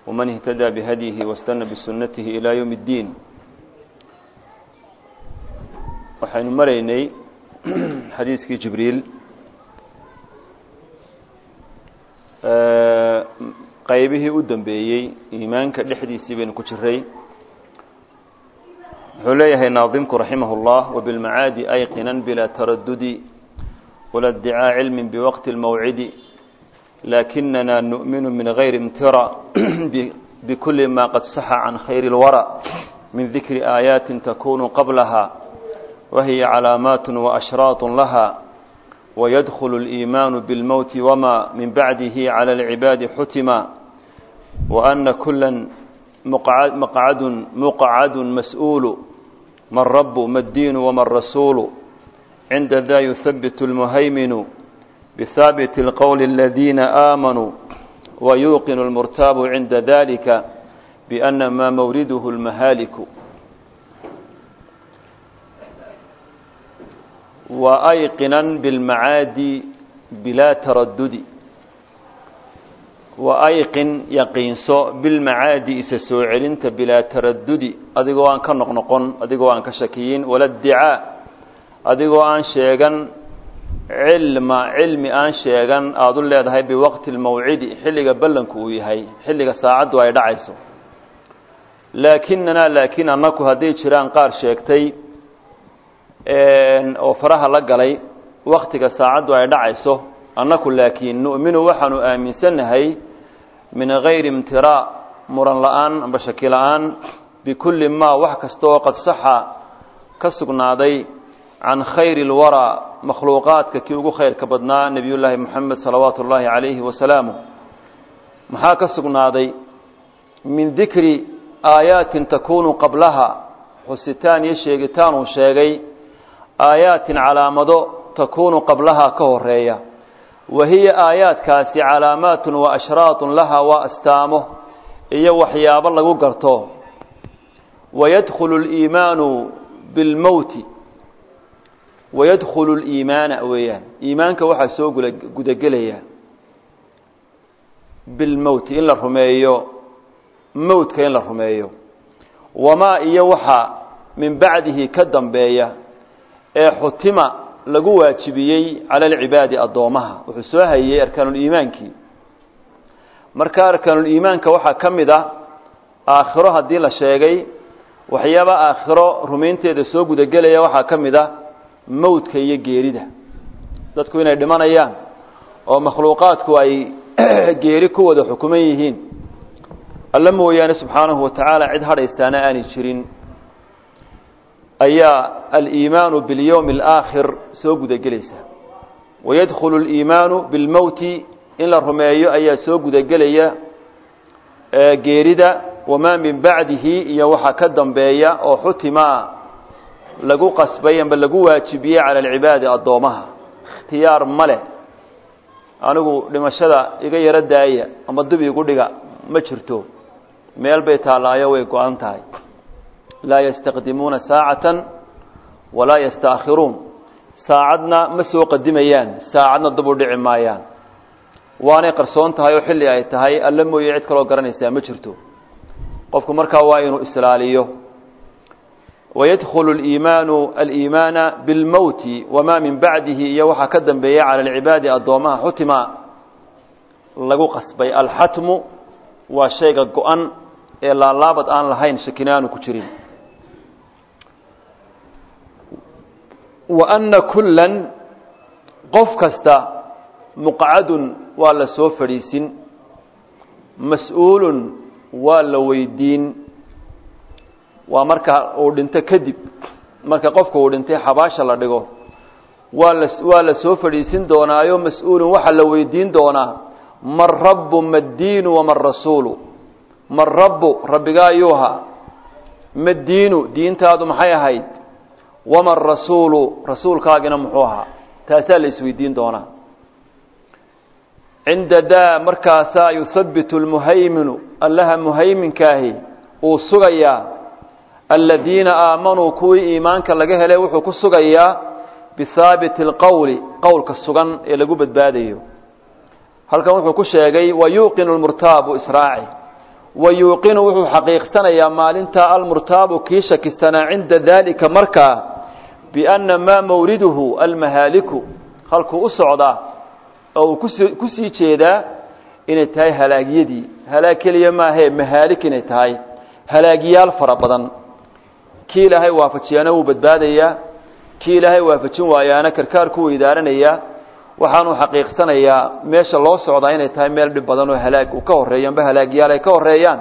ومن اهتدى بهديه واستنى بسنته إلى يوم الدين waxaynu maraynay xadiiskii jibriil qaybihii u dambeeyey iimaanka dhexdiisii baynu ku jiray wuxuu leeyahay naadimku raximah اllah وبالmacaadi ayqinan bilaa taradudi wala اdicaa cilmi bwaqti اlmawcidi lakinana nu'minu min غayri imtira bkuli ma qad saxa can khayr اlwarى min dikri aayaati takunu qablaha wahiya calaamaat وأshraaط laha ويدخل الإيمان بالموت وما من بعده على العباد حتما وأن كلا مقعد, مقعد مسؤول ما الرب ما الدين وما الرسول عند ذا يثبت المهيمن بثابت القول الذين آمنوا ويوقن المرتاب عند ذلك بأن ما مورده المهالك وأيقنا بالمعادي بلا تردد وأيقن يقينسو بالمعادي إسسو علنت بلا تردد أدقو أن كنقنقن أدقو أن كشكيين ولا ادعاء أدقو أن شيغان علم علم أن شيغان أدل هاي بوقت الموعد حلق بلنكو هاي حلق ساعد وأي دعيسو لكننا لكن أنكو هدي جيران قار شيكتي oo faraha la galay waktiga saacaddu ay dhacayso annaku laakiin nu'minu waxaanu aaminsannahay min gayri imtiraa muran la-aan amba shaki la-aan bikulli maa wax kasta oo qad saxa ka sugnaaday can khayri اlwaraa makhluuqaadka kii ugu khayrka badnaa nebiyullaahi moxamed salawaatu ullaahi calayhi wasalaamuh maxaa ka sugnaaday min dikri aayaatin takunu qablaha xusitaan iyo sheegitaan uu sheegay aayaatin calaamado takuunu qablahaa ka horeeya wa hiya aayaadkaasi calaamaatun wa ashraatun laha waa astaamo iyo waxyaabo lagu garto wayadkhulu liimaanu bilmowti wayadkhulu liimaana weeyaan iimaanka waxaa soo gudagelaya bilmowti in la rumeeyo mowtka in la rumeeyo wamaa iyo waxa min bacdihi ka dambeeya ee xutima lagu waajibiyey cala alcibaadi addoomaha wuxuu soo hayey arkaanuliimaankii marka arkaanuliimaanka waxaa ka mid a aakhiro haddii la sheegay waxyaaba aakhiro rumaynteeda soo gudagelaya waxaa ka mid a mowdka iyo geerida dadku inay dhimanayaan oo makhluuqaadku ay geeri ku wada xukuman yihiin alla mooyaane subxaanahu wa tacaala cid hadhaystaana aanay jirin ayaa aliimaanu biاlyowmi اlaakhir soo gudagelaysa wayadkhulu اliimaanu bilmowti in la rumeeyo ayaa soo gudagelaya geerida wamaa min bacdihi iyo waxaa ka dambeeya oo xutima lagu qasbay amba lagu waajibiyey cala alcibaadi addoomaha ikhtiyaar ma leh anigu dhimashada iga yaro daaya ama dib igu dhiga ma jirto meel bay taallaayo way go-an tahay laa yastaqdimuuna saacatan walaa yastaakhiruun saacadna ma soo qadimayaan saacadna dib u dhici maayaan waanay qarsoon tahay oo xilli ay tahay alla mooye cid kaloo garanaysaa ma jirto qofku markaa waa inuu islaaliyo wayadkhulu liimaanu aliimaana bilmowti wamaa min bacdihi iyo waxaa ka dambeeya cala alcibaadi addoomaha xutima lagu qasbay alxatmu waa shayga go-an ee laalaabad aan lahayn shakinaanu ku jirin wa anna kullan qof kasta muqcadun waa la soo fadhiisin mas-uulun waa la weydiin waa marka uu dhinto kadib marka qofka uu dhintay xabaasha la dhigo waa la waa la soo fadhiisin doonaayo mas-uulun waxaa la weydiin doonaa man rabbu ma ddiinu waman rasuulu man rabbu rabbigaa ayuuha ma diinu diintaadu maxay ahayd waman rasuulu rasuulkaagina muxuu ahaa taasaa la isweydiin doonaa cinda daa markaasaa yuhabitu lmuhayminu allaha muhayminkaahi uu sugayaa aladiina aamanuu kuwii iimaanka laga helay wuxuu ku sugayaa bihaabiti اlqowli qowlka sugan ee lagu badbaadayo halkan wuxuu ku sheegay wayuuqinu lmurtaabu israaci wa yuuqinu wuxuu xaqiiqsanayaa maalintaa almurtaabu kii shakisanaa cinda daalika markaa bianna maa mawriduhu almahaaliku halkuu u socdaa oo uu kusi ku sii jeedaa inay tahay halaagyadii halaag keliya maahee mahaalik inay tahay halaagyaal fara badan kii ilaahay waafajiyaana wuu badbaadayaa kii ilaahay waafajin waayaana karkaar ku weydaaranayaa waxaanuu xaqiiqsanayaa meesha loo socdaa inay tahay meel dhib badan oo halaag uu ka horreeyo amba halaagyaal ay ka horreeyaan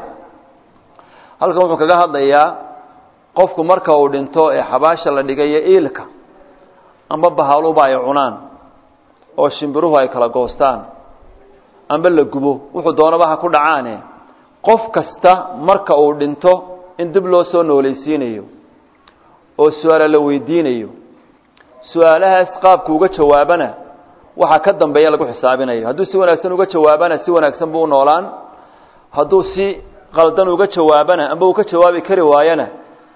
halkan wuxuu kaga hadlayaa qofku marka uu dhinto ee xabaasha la dhigayo iilka amba bahaluba ay cunaan oo shimbiruhu ay kala goostaan amba la gubo wuxuu doonaba ha ku dhacaane qof kasta marka uu dhinto in dib loo soo noolaysiinayo oo su-aala la weydiinayo su-aalahaas qaabku uga jawaabana waxaa ka dambeeya lagu xisaabinayo hadduu si wanaagsan uga jawaabana si wanaagsan buu u noolaan hadduu si qaldan uga jawaabana amba uu ka jawaabi kari waayana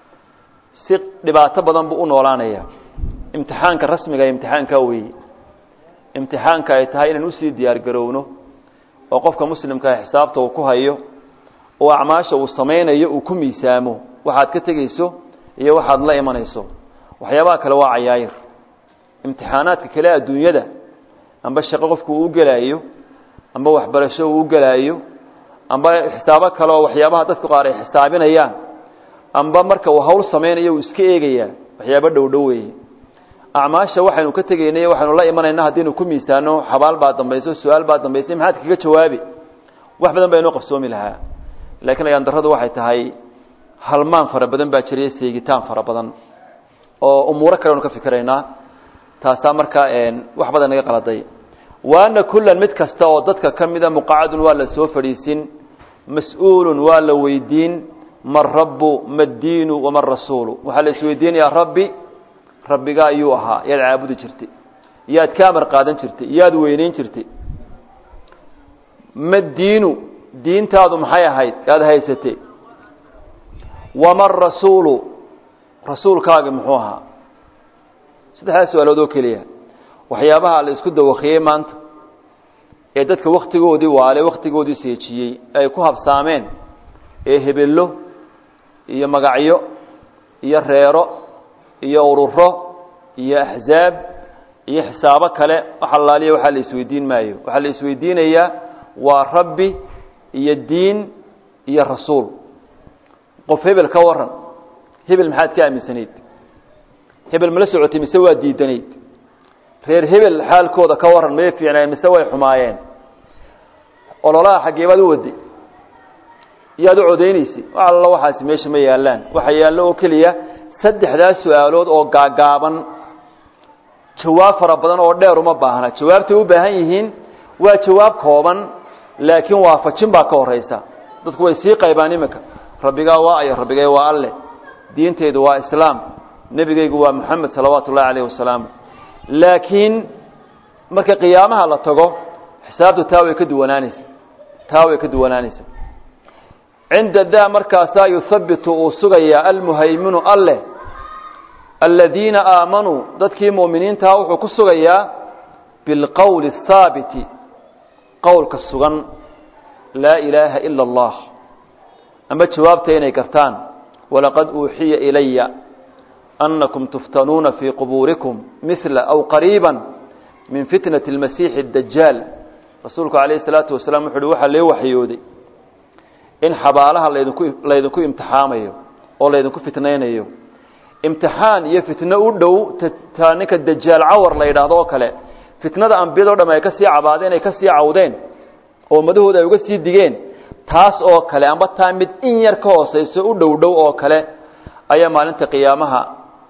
si dhibaato badan buu u noolaanaya imtixaanka rasmiga ee imtixaankaa weeye imtixaanka ay tahay inaan usii diyaar garowno oo qofka muslimkaa xisaabta uu ku hayo oo acmaasha uu samaynayo uu ku miisaamo waxaad ka tegeyso iyo waxaad la imanayso waxyaabaha kale waa cayaayir imtixaanaadka kale adduunyada amba shaqo qofku uu gelaayo amba waxbarasho uu gelaayo amba xisaabo kale oo waxyaabaha dadku qaar ay xisaabinayaan amba marka uu hawl samaynayo uu iska eegayaa waxyaabo dhowdhow weeye acmaasha waxaynu ka tegaynay waxaynu la imanayna haddaynu ku miisaano xabaal baa dambayso su-aal baa dambaysay maxaad kaga jawaabi wax badan baa inoo qabsoomi lahaa laakiin ayaan darradu waxay tahay halmaan fara badan baa jiriyo seegitaan fara badan oo umuuro kale aynu ka fikiraynaa taasaa markaa wax badan naga qaladay wa ana kullan mid kasta oo dadka ka mida muqacadun waa la soo fadhiisin mas-uulun waa la weydiin man rabbu ma diinu waman rasuulu waxaa la isweydiinayaa rabbi rabbigaa ayuu ahaa yaad caabudi jirtay yaad ka amar qaadan jirtay yaad weyneyn jirtay ma diinu diintaadu maxay ahayd yaad haysatay waman rasuulu rasuulkaagi muxuu ahaa saddexdaas su-aalood oo keliya waxyaabaha la isku dawakiyey maanta ee dadka wakhtigoodii waale wakhtigoodii seejiyey ay ku habsaameen ee hebello iyo magacyo iyo reero iyo ururo iyo axzaab iyo xisaabo kale wax allaaliya waxaa la isweydiin maayo waxaa la isweydiinayaa waa rabbi iyo diin iyo rasuul qof hebel ka waran hebel maxaad ka aaminsanayd hebel mala socotay mise waa diidanayd reer hebel xaalkooda ka waran may fiicneen mise way xumaayeen ololaha xaggeebaad u waday yaad u codaynaysay wax allo waxaasi meesha ma yaallaan waxa yaallo oo keliya saddexdaas su-aalood oo gaagaaban jawaab fara badan oo dheer uma baahna jawaabtay u baahan yihiin waa jawaab kooban laakiin waafajin baa ka horeysa dadku way sii qaybaan iminka rabbigaa waa ayo rabbigay waa alleh diintaydu waa islaam nebigaygu waa moxamed salawaatu ullahi alayh wasalaamu laakiin marka qiyaamaha la tago xisaabtu taa way ka duwanaanaysa taa way ka duwanaanaysa cinda daa markaasaa yuhabitu uu sugayaa almuhayminu alleh aladiina aamanuu dadkii mu'miniintaha wuxuu ku sugayaa bilqowli الthaabiti qowlka sugan laa ilaaha ila اllah ama jawaabta inay gartaan walaqad uuxiya ilaya أنكم تفتنون في قبوركم مثل أو قريبا من فتنة المسيح الدجال رسولك عليه الصلاة والسلام وحu وxa lee waxyooday in xabaalaha laydinku imtixaamayo oo laydinku fitnaynayo imtixaan iyo fitno u dhow taa ninka dajaal cawar la yidhaahdo oo kale fitnada ambiyado dham ay ka sii cabaadeen ay ka sii cawdeen oo madahooda ay uga sii digeen taas oo kale amba taa mid in yar ka hooseyso u dhow dhow oo kale ayaa maalinta qiyaamaha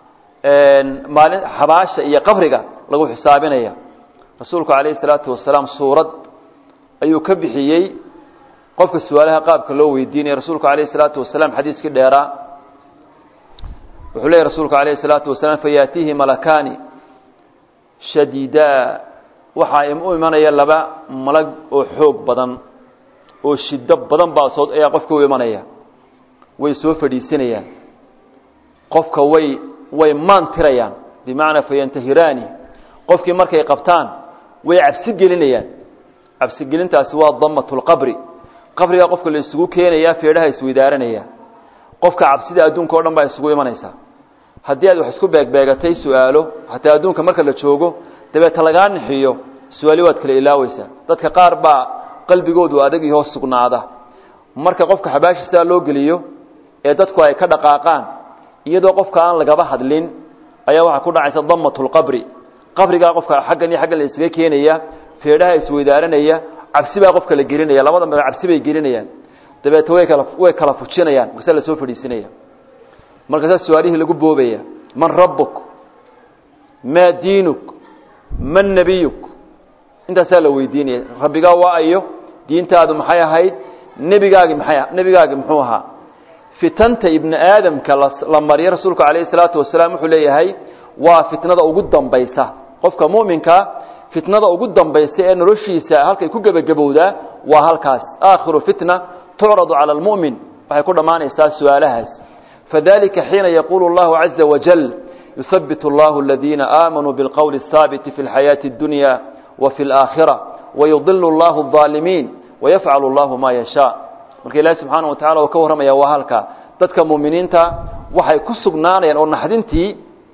maalin xabaasha iyo qabriga lagu xisaabinaya rasuulku calayhi salaatu wasalaam suurad ayuu ka bixiyey qofka su-aalaha qaabka loo weydiinaya rasuulku calayhi salaatu wasalaam xadiiskii dheeraa wuxuu leeyay rasuulku calayhi salaatu wasalaam fayaatiihi malakaani shadiidaa waxaa u imanaya laba malag oo xoog badan oo shiddo badan baa soo ayaa qofka u imanaya way soo fadhiisanayaan qofka way way maan tirayaan bimacnaa fayantahiraani qofkii markay qabtaan way cabsi gelinayaan cabsigelintaasi waa damat lqabri qabrigaa qofka la isugu keenaya feedhaha isweydaaranaya qofka cabsida adduunka o dhan baa isugu imanaysa haddii aad wax isku beegbeegatay su-aalo xataa adduunka marka la joogo dabeeta lagaa nixiyo su-aali waad kala ilaaweysaa dadka qaar baa qalbigoodu adag iyo hoos sugnaada marka qofka xabaashiisaa loo geliyo ee dadku ay ka dhaqaaqaan iyadoo qofka aan lagaba hadlin ayaa waxaa ku dhacaysa damatulqabri qabrigaa qofka xaggan iyo xaggan la isaga keenaya feedhaha isweydaaranaya cabsi baa qofka la gelinaya labada meel cabsi bay gelinayaan dabeete way kala way kala fujinayaan markaasaa lasoo fadhiisinaya markaasaa su-aalihii lagu boobaya man rabbuk maa diinuk man nebiyuk intaasaa la weydiinaya rabbigaa waa ayo diintaadu maxay ahayd nebigaagi maxay nebigaagi muxuu ahaa fitanta ibni aadamka la mariyo rasuulku calayhi salaatu wasalaam wuxuu leeyahay waa fitnada ugu dambaysa qofka mu'minkaa fitnada ugu dambaysa ee noloshiisa halkay ku gebagabowdaa waa halkaas aakhiru fitna tucradu cala almu'min waxay ku dhammaanaysaa su-aalahaas fadalika xiina yaquulu allahu caza wajal yuhabbit allahu aladiina aamanuu bilqowli الhaabiti fi اlxayaati اddunya wa fi اlaakhira wayudilu allahu الظaalimiin wayafcalu allahu ma yashaa marka ilaahi subxaana wa tacala uu ka warramaya waa halka dadka muuminiinta waxay ku sugnaanayaan oo naxdintii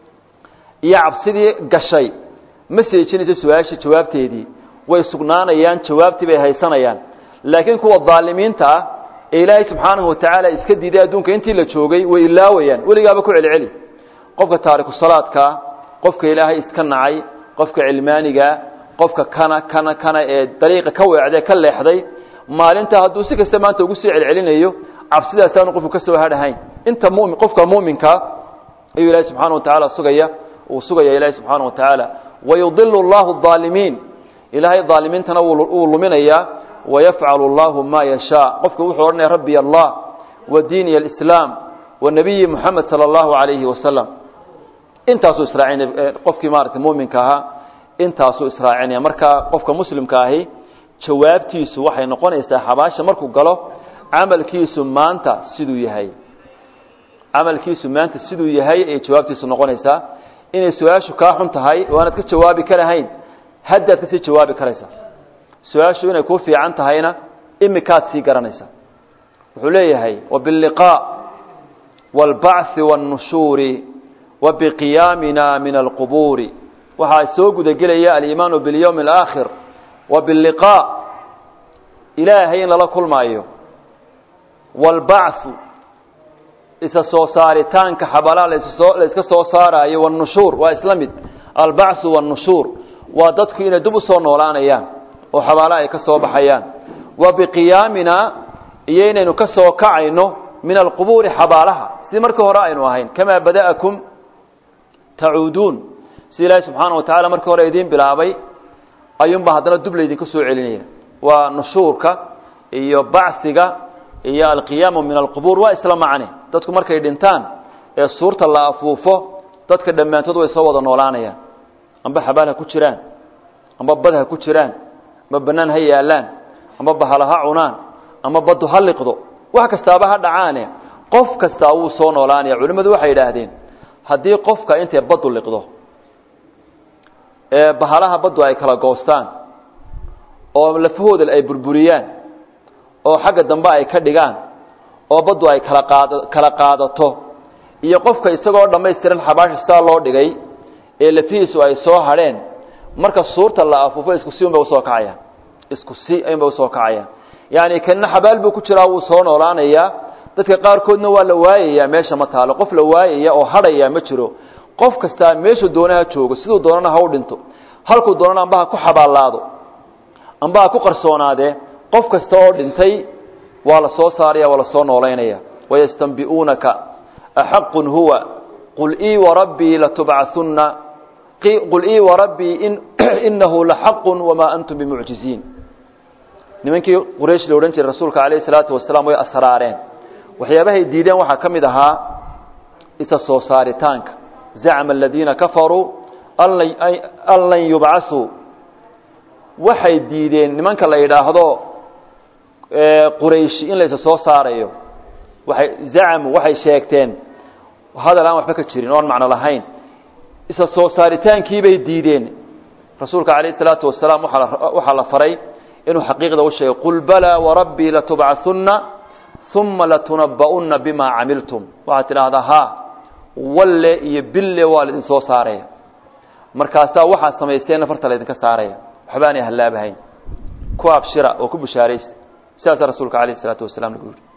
iyo cabsidii gashay ma seejinayso su-aashii jawaabteedii way sugnaanayaan jawaabtii bay haysanayaan laakiin kuwa daalimiinta ah ee ilaahay subxaanahu wa tacaala iska diiday adduunka intii la joogay way ilaawayaan weligaaba ku celceli qofka taariku salaadkaa qofka ilaahay iska nacay qofka cilmaaniga qofka kana kana kana ee dariiqa ka weecday ka leexday maalinta hadduu si kasta maanta ugu sii celcelinayo cabsidaasaanu qofku ka soo hadhahayn inta mumin qofka muminkaa ayuu ilaahay subxana wa tacaala sugaya uu sugaya ilaahay subxaana wa tacaala wayudilu allahu الظaalimiin ilaahay ظaalimiintana wuu luminayaa wayafcalu allahu ma yashaa qofka wuxuu odhanaya rabbi allah wa diini اlislaam wa nabiyi muxamed salى اllahu alayhi wasalam intaasuu israacinaya qofkii maarata muminka ahaa intaasuu israacinaya marka qofka muslimka ahi jawaabtiisu waxay noqonaysaa xabaasha markuu galo camalkiisu maanta siduu yahay camalkiisu maanta siduu yahay ayay jawaabtiisu noqonaysaa inay su-aashu kaa xun tahay oo aanaad ka jawaabi karahayn haddaad kasii jawaabi karaysaa su-aashu inay kuu fiican tahayna imikaad sii garanaysaa wuxuu leeyahay wabiاlliqaa wاlbachi wاnnushuuri wabiqiyaamina min alqubuuri waxaa soo gudagelaya aliimaanu biاlyowmi اlaakhir wabiاlliqaa ilaahay in lala kulmaayo wاlbachu isa soo saaritaanka xabalaha la iska soo saaraayo wاnnushuur waa isla mid albachu wاnnushuur waa dadku inay dib u soo noolaanayaan oo xabaalaha ay ka soo baxayaan wa biqiyaamina iyo inaynu ka soo kacayno min alqubuuri xabaalaha sidii markii hore aynu ahayn kamaa bada'akum tacuuduun sida ilaahi subxaana wa tacala markii hore idiin bilaabay ayuunbaa haddana dub laydinku soo celinaya waa nushuurka iyo bacsiga iyo alqiyaamu min alqubuur waa isla macne dadku markay dhintaan ee suurta la afuufo dadka dhammaantood way soo wada noolaanayaan amba xabaal ha ku jiraan amba bad ha ku jiraan amba bannaan ha yaallaan amba bahala ha cunaan ama baddu ha liqdo wax kastaaba ha dhacaane qof kastaa wuu soo noolaanaya culimmadu waxay yidhaahdeen haddii qofka intay baddu liqdo ee bahalaha baddu ay kala goostaan oo lafahooda ay burburiyaan oo xagga dambe ay ka dhigaan oo baddu ay kala qaad kala qaadato iyo qofka isagoo dhammaystiran xabaasha sidaa loo dhigay ee lafihiisu ay soo hadheen marka suurta la afuufo isku si unbay usoo kacayaan isku si ayunbay usoo kacayaan yacni kanna xabaal buu ku jiraa wuu soo noolaanayaa dadka qaarkoodna waa la waayayaa meesha ma taalo qof la waayaya oo hadhaya ma jiro qof kastaa meeshuu doonaha joogo siduu doonana ha u dhinto halkuu doonana amba ha ku xabaalaado amba ha ku qarsoonaadee qof kasta oo dhintay waa la soo saaraya waa la soo noolaynaya wayastanbi'uunaka axaqun huwa qul ii warabbii latubcahunna qul ii warabbii inahu laxaqun wamaa antum bimucjiziin nimankii quraysh la odhan jiray rasuulka calayhi salaatu wasalaam way asraareen waxyaabahay diideen waxaa ka mid ahaa isa soo saaritaanka zacma aladiina kafaruu an lan yubcasuu waxay diideen nimanka la yidhaahdo qurayshi in laysa soo saarayo waay zacmu waxay sheegteen hadal aan waxba ka jirin oon macno lahayn isa soo saaritaankiibay diideen rasuulka calayhi salaatu wasalaam waxaa la faray inuu xaqiiqda u sheegay qul balaa warabbii latubcahunna uma latunaba'unna bima camiltum waxaad tidhaahdaa ha walle iyo bille waa laidin soo saaraya markaasaa waxaad samayseenna farta laydinka saaraya waxbaanay hallaabahayn ku abshira oo ku bishaaraysta sidaasaa rasuulka alayh isalaatu wasalaam lagu yihi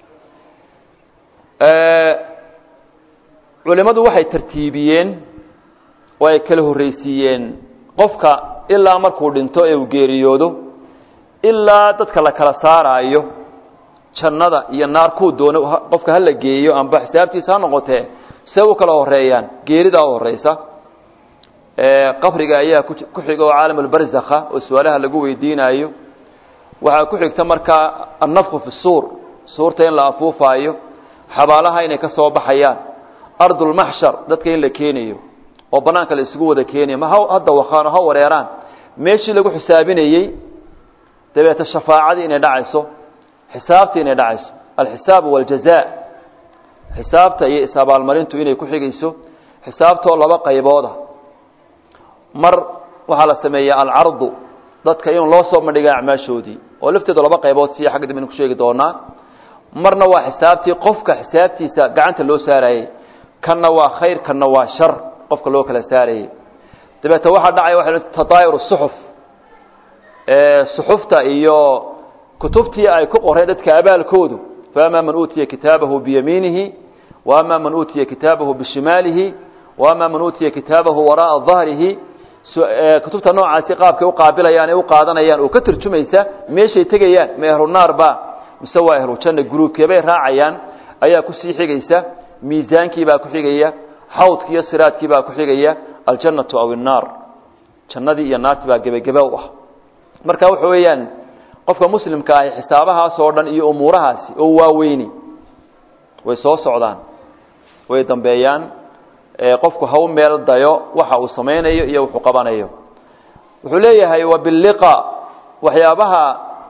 culimmadu waxay tartiibiyeen oo ay kala horreysiiyeen qofka ilaa markuu dhinto ee uu geeriyoodo ilaa dadka la kala saaraayo jannada iyo naar kuu doono qofka hala geeyo amba xisaabtiisa ha noqotee see u kala horeeyaan geeridaa u horeysa qabriga ayaa ku xiga oo caalamulbarzakha oo su-aalaha lagu weydiinaayo waxaa ku xigta markaa annafku fi suur suurta in la afuufaayo xabaalaha inay ka soo baxayaan ardulmaxshar dadka in la keenayo oo banaanka la isugu wada keenayo ma hadda wakaano ha wareeraan meeshii lagu xisaabinayey dabeeta shafaacadii inay dhacayso xisaabtii inay dhacayso alxisaabu waljaza xisaabta iyo is-abaalmarintu inay ku xigayso xisaabtoo laba qaybooda mar waxaa la sameeya alcardu dadka in loo soo bandhiga acmaashoodii oo lafteedu laba qaybood siya xagga dambe ku sheegi doonaa marna waa xisaabtii qofka xisaabtiisa gacanta loo saarayey kanna waa khayr kanna waa shar qofka loo kala saarayey dabeete waxaa dhacaya waa tadaayur suxuf suxufta iyo kutubtii ay ku qoreen dadka abaalkoodu faama man uutiya kitaabahu biyamiinihi waama man uutiya kitaabahu bishimaalihi waama man uutiya kitaabahu waraaa dahrihi kutubta noocaasi qaabkay uqaabilayaan ee u qaadanayaan oo ka turjumaysa meeshay tegayaan ma ehlunaar ba mise waa ehlujanna gruubkeebay raacayaan ayaa kusii xigaysa miisaankii baa ku xigaya xawdkii iyo siraadkii baa ku xigaya aljannatu aw innaar jannadii iyo naartii baa gebagebe u ah marka waxa weeyaan qofka muslimka ahi xisaabahaas oo dhan iyo umuurahaasi oo waaweyni way soo socdaan way dambeeyaan qofku ha u meel dayo waxa uu samaynayo iyo wuxuu qabanayo wuxuu leeyahay wabilliqa waxyaabaha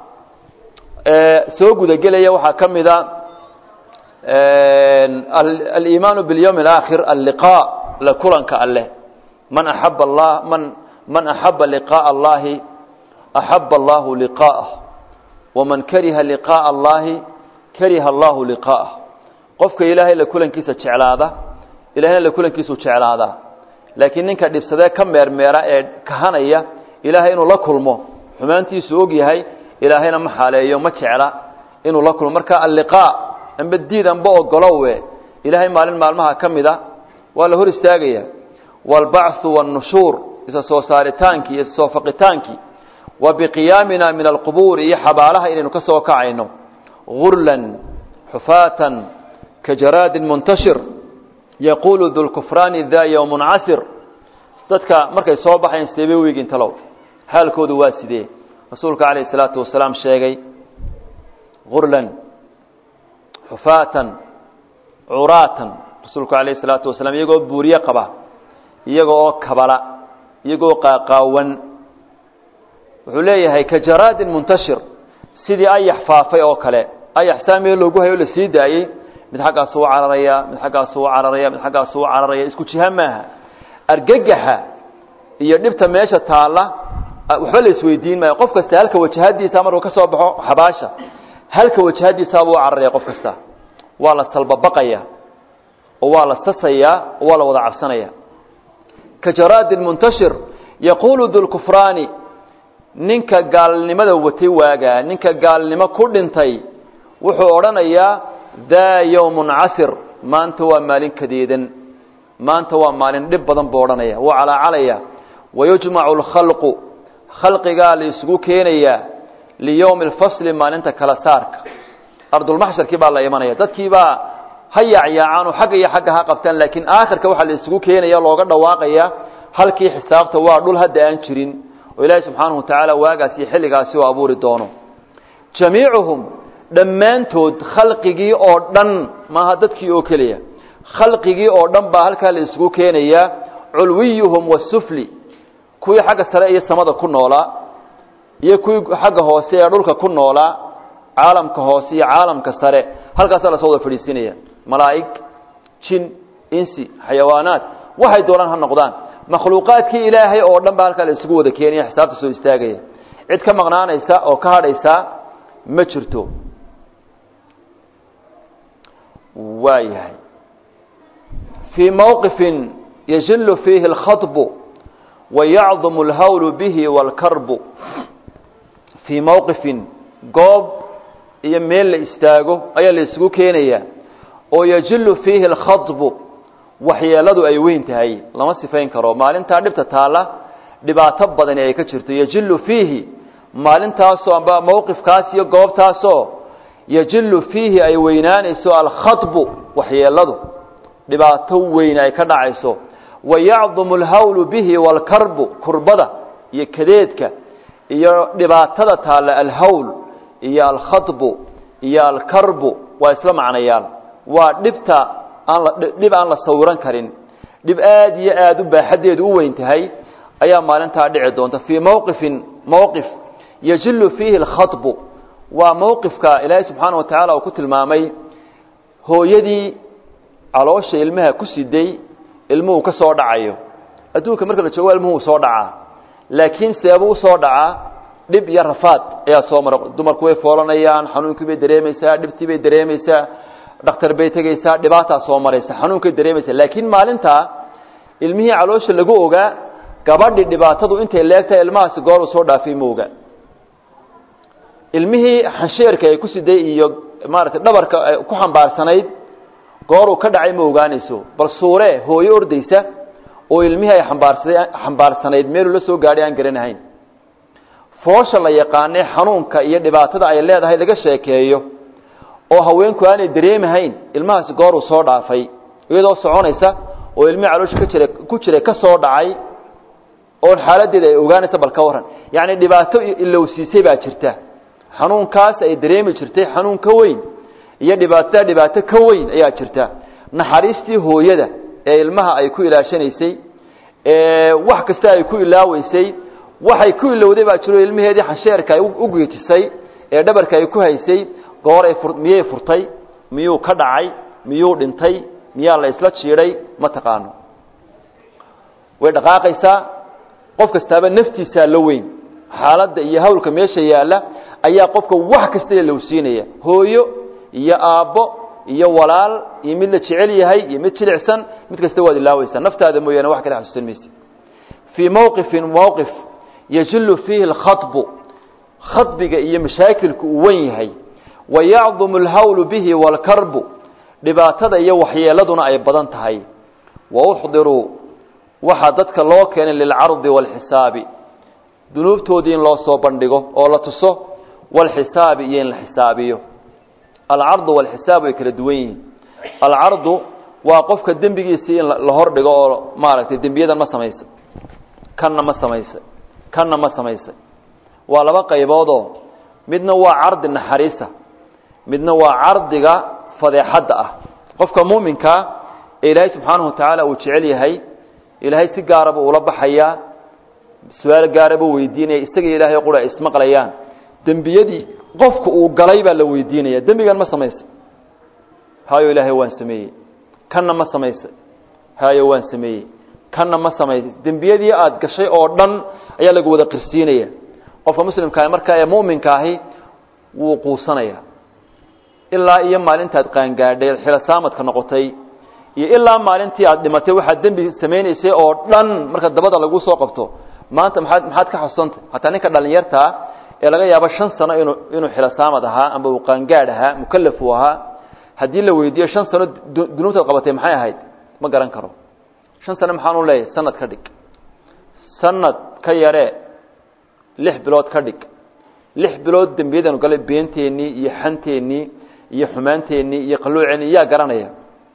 soo gudagelaya waxaa ka mida aliimaanu biاlyowmi اlaakhir alliqa la kulanka alleh man axaba allah man man axaba liqaaءa allahi axaba allahu liqaa'ah waman kariha liqaaءa allahi kariha allahu liqaa'ah qofka ilaahay la kulankiisa jeclaada ilahayna la kulankiisuu jeclaadaa laakiin ninka dhibsadee ka meermeera ee kahanaya ilaahay inuu la kulmo xumaantiisu og yahay ilaahayna ma xaaleeyo ma jecla inuu la kulmo marka alliqaa amba diid amba ogolowe ilaahay maalin maalmaha ka mida waa la hor istaagaya waalbacthu waannushuur isa soo saaritaankii iyo soo faqitaankii wa biqiyaamina min alqubuuri iyo xabaalaha inaynu ka soo kacayno gurlan xufaatan ka jaraadin muntashir yaquulu dulkufraani da yowmun casir dadka markay soo baxayan sidee bay weegin talow xaalkoodu waa sidee rasuulka calayh isalaatu wasalaam sheegay gurlan xufaatan curaatan rasuulku calayh isalaatu wasalaam iyagoo buuriye qaba iyaga oo kabala iyagoo qaaqaawan wuxuu leeyahay ka jaraadin muntashir sidii ayax faafay oo kale ayax saa meel loogu hayo o la sii daayey mid xaggaasu u cararaya mid xaggaasu u cararaya mid xaggaasu u cararaya isku jiha maaha argagaxa iyo dhibta meesha taalla waxba la isweydiin maayo qof kasta halka wajahadiisa markuu ka soo baxo xabaasha halka wajahadiisaabuu u cararaya qof kasta waa la salbabaqaya oo waa la sasayaa oo waa la wada cabsanaya ka jaraadin muntashir yaquulu dulkufraani ninka gaalnimada watay waagaa ninka gaalnimo ku dhintay wuxuu odhanayaa daa yowmun casir maanta waa maalin kadeedan maanta waa maalin dhib badan buu odhanaya wuu calaacalaya wayujmacu alkhalqu khalqigaa la isugu keenayaa liyowmi alfasli maalinta kala saarka ardulmaxsharkii baa la imanaya dadkii baa ha yaacyaacaan xagga iyo xagga ha qabtaan laakiin aakhirka waxaa la isugu keenaya looga dhawaaqaya halkii xisaabta waa dhul hadda aan jirin oo ilaahi subxaanahu watacaala waagaas iyo xilligaasi u abuuri doono jamiicuhum dhammaantood khalqigii oo dhan maaha dadkii oo keliya khalqigii oo dhan baa halkaa la isugu keenayaa culwiyuhum wasufli kuwii xagga sare iyo samada ku noolaa iyo kuwii xagga hoose ee dhulka ku noolaa caalamka hoose iyo caalamka sare halkaasaa lasoo wada fadhiisinaya malaa'ig jin insi xayawaanaad waxay doonaan ha noqdaan makhluuqaadkii ilaahay oo dhan baa halkaa la isugu wada keenaya xisaabta soo istaagaya cid ka maqnaanaysa oo ka hadhaysa ma jirto waa yahay fii mowqifin yajilu fiihi اlkhaطbu wayacdumu اlhawlu bihi wاlkarbu fii mowqifin goob iyo meel la istaago ayaa la isugu keenayaa oo yajilu fiihi اlkhaطbu waxyeeladu ay weyn tahay lama sifayn karo maalintaa dhibta taalla dhibaato badani ay ka jirto yajilu fiihi maalintaasoo amba mowqifkaas iyo goobtaasoo yajilu fiihi ay weynaanayso alkhaطbu waxyeeladu dhibaato weyn ay ka dhacayso wayacdumu اlhawlu bihi wاlkarbu kurbada iyo kadeedka iyo dhibaatada taalla alhawl iyo alkhaطbu iyo alkarbu waa isla macnayaal waa dhibta aan dhib aan la sawiran karin dhib aad iyo aad u baaxaddeedu u weyn tahay ayaa maalintaa dhici doonta fii mowqifin mowqif yajilu fiihi اlkhaطbu waa mowqifka ilaahay subxaana wa tacaala uu ku tilmaamay hooyadii caloosha ilmaha ku siday ilmuhu ka soo dhacayo adduunka marka la joogo ilmuhu soo dhacaa laakiin seebuu usoo dhacaa dhib iyo rafaad ayaa soo mara dumarku way foolanayaan xanuunkii bay dareemaysaa dhibtii bay dareemaysaa dhakhtar bay tegaysaa dhibaataa soo maraysa xanuunkay dareemaysaa laakiin maalintaa ilmihii caloosha lagu ogaa gabadhii dhibaatadu intay leegtahay ilmahaasi goor uu soo dhaafay ma oga ilmihii xansheerka ay ku siday iyo maaragtay dhabarka ku xambaarsanayd gooruu ka dhacay ma ogaanayso bal suure hooyo ordaysa oo ilmihii ay ambaarsa xambaarsanayd meeluu la soo gaadhay aan garanahayn foosha la yaqaanay xanuunka iyo dhibaatada ay leedahay laga sheekeeyo oo haweenku aanay dareemahayn ilmahaasi gooruu soo dhaafay iyadoo soconaysa oo ilmihii caloosha ka jira ku jiray ka soo dhacay oon xaaladeeda ay ogaanaysa bal ka warran yacni dhibaato ilowsiisay baa jirta xanuunkaas ay dareemi jirtay xanuun ka weyn iyo dhibaatada dhibaato ka weyn ayaa jirta naxariistii hooyada ee ilmaha ay ku ilaashanaysay ee wax kasta ay ku ilaaweysay waxay ku ilowday baa jiro ilmaheedii xansheerka ay u geejisay ee dhabarka ay ku haysay goor ay miyay furtay miyuu ka dhacay miyuu dhintay miyaa la isla jiidhay ma taqaano way dhaqaaqaysaa qof kastaaba naftiisaa la weyn xaaladda iyo hawlka meesha yaalla ayaa qofka wax kasta lowsiinaya hooyo iyo aabbo iyo walaal iyo mid la jecel yahay iyo mid jilicsan mid kasta waad ilaaweysaa naftaada mooyaane wax kale xasuusan mayse fii mowqifin mowqif yajilu fiihi alkhaطbu khadbiga iyo mashaakilku uu wen yahay wayacdumu alhawlu bihi wاlkarbu dhibaatada iyo waxyeeladuna ay badan tahay wauxdiruu waxaa dadka loo keenay lilcardi wاlxisaabi dunuubtoodii in loo soo bandhigo oo la tuso wاlxisaabi iyo in la xisaabiyo alcardu wاlxisaab way kala duwan yihiin alcardu waa qofka dembigiisii in la hor dhigo oo maaragtay dembiyadan ma samaysay kanna ma samaysay kanna ma samaysay waa laba qayboodoo midna waa cardi naxariisa midna waa cardiga fadeexadda ah qofka muuminkaa ee ilaahay subxaanahu watacaala uu jecel yahay ilaahay si gaaraba ula baxayaa su-aal gaaraba weydiinaya isaga ilaahay qura ay ismaqlayaan dembiyadii qofka uu galay baa la weydiinaya dembigan ma samaysay hayo ilaahay waan sameeyey kanna ma samaysay hayo waan sameeyey kanna ma samaysay dembiyadii aada gashay oo dhan ayaa lagu wada qirsiinaya qofka muslimkaahi markaa ee mu'minka ahi wuu quusanaya ilaa iyo maalintaad qaangaadhay xilasaamadka noqotay iyo ilaa maalintii aad dhimatay waxaad dembi samaynaysay oo dhan marka dabada lagu soo qabto maanta maxaad maxaad ka xusantay hataa ninka dhalinyartaa ee laga yaabo shan sano inuu inuu xilasaamad ahaa amba uu qaangaadh ahaa mukalaf uu ahaa haddii la weydiiyo shan sano dunuubtaad qabatay maxay ahayd ma garan karo shan sano maxaanu leeyahay sanad ka dhig sanad ka yaree lix bilood ka dhig lix bilood dembiyadanu galay beenteennii iyo xanteennii iyo xumaanteennii iyo qalluuceennii yaa garanaya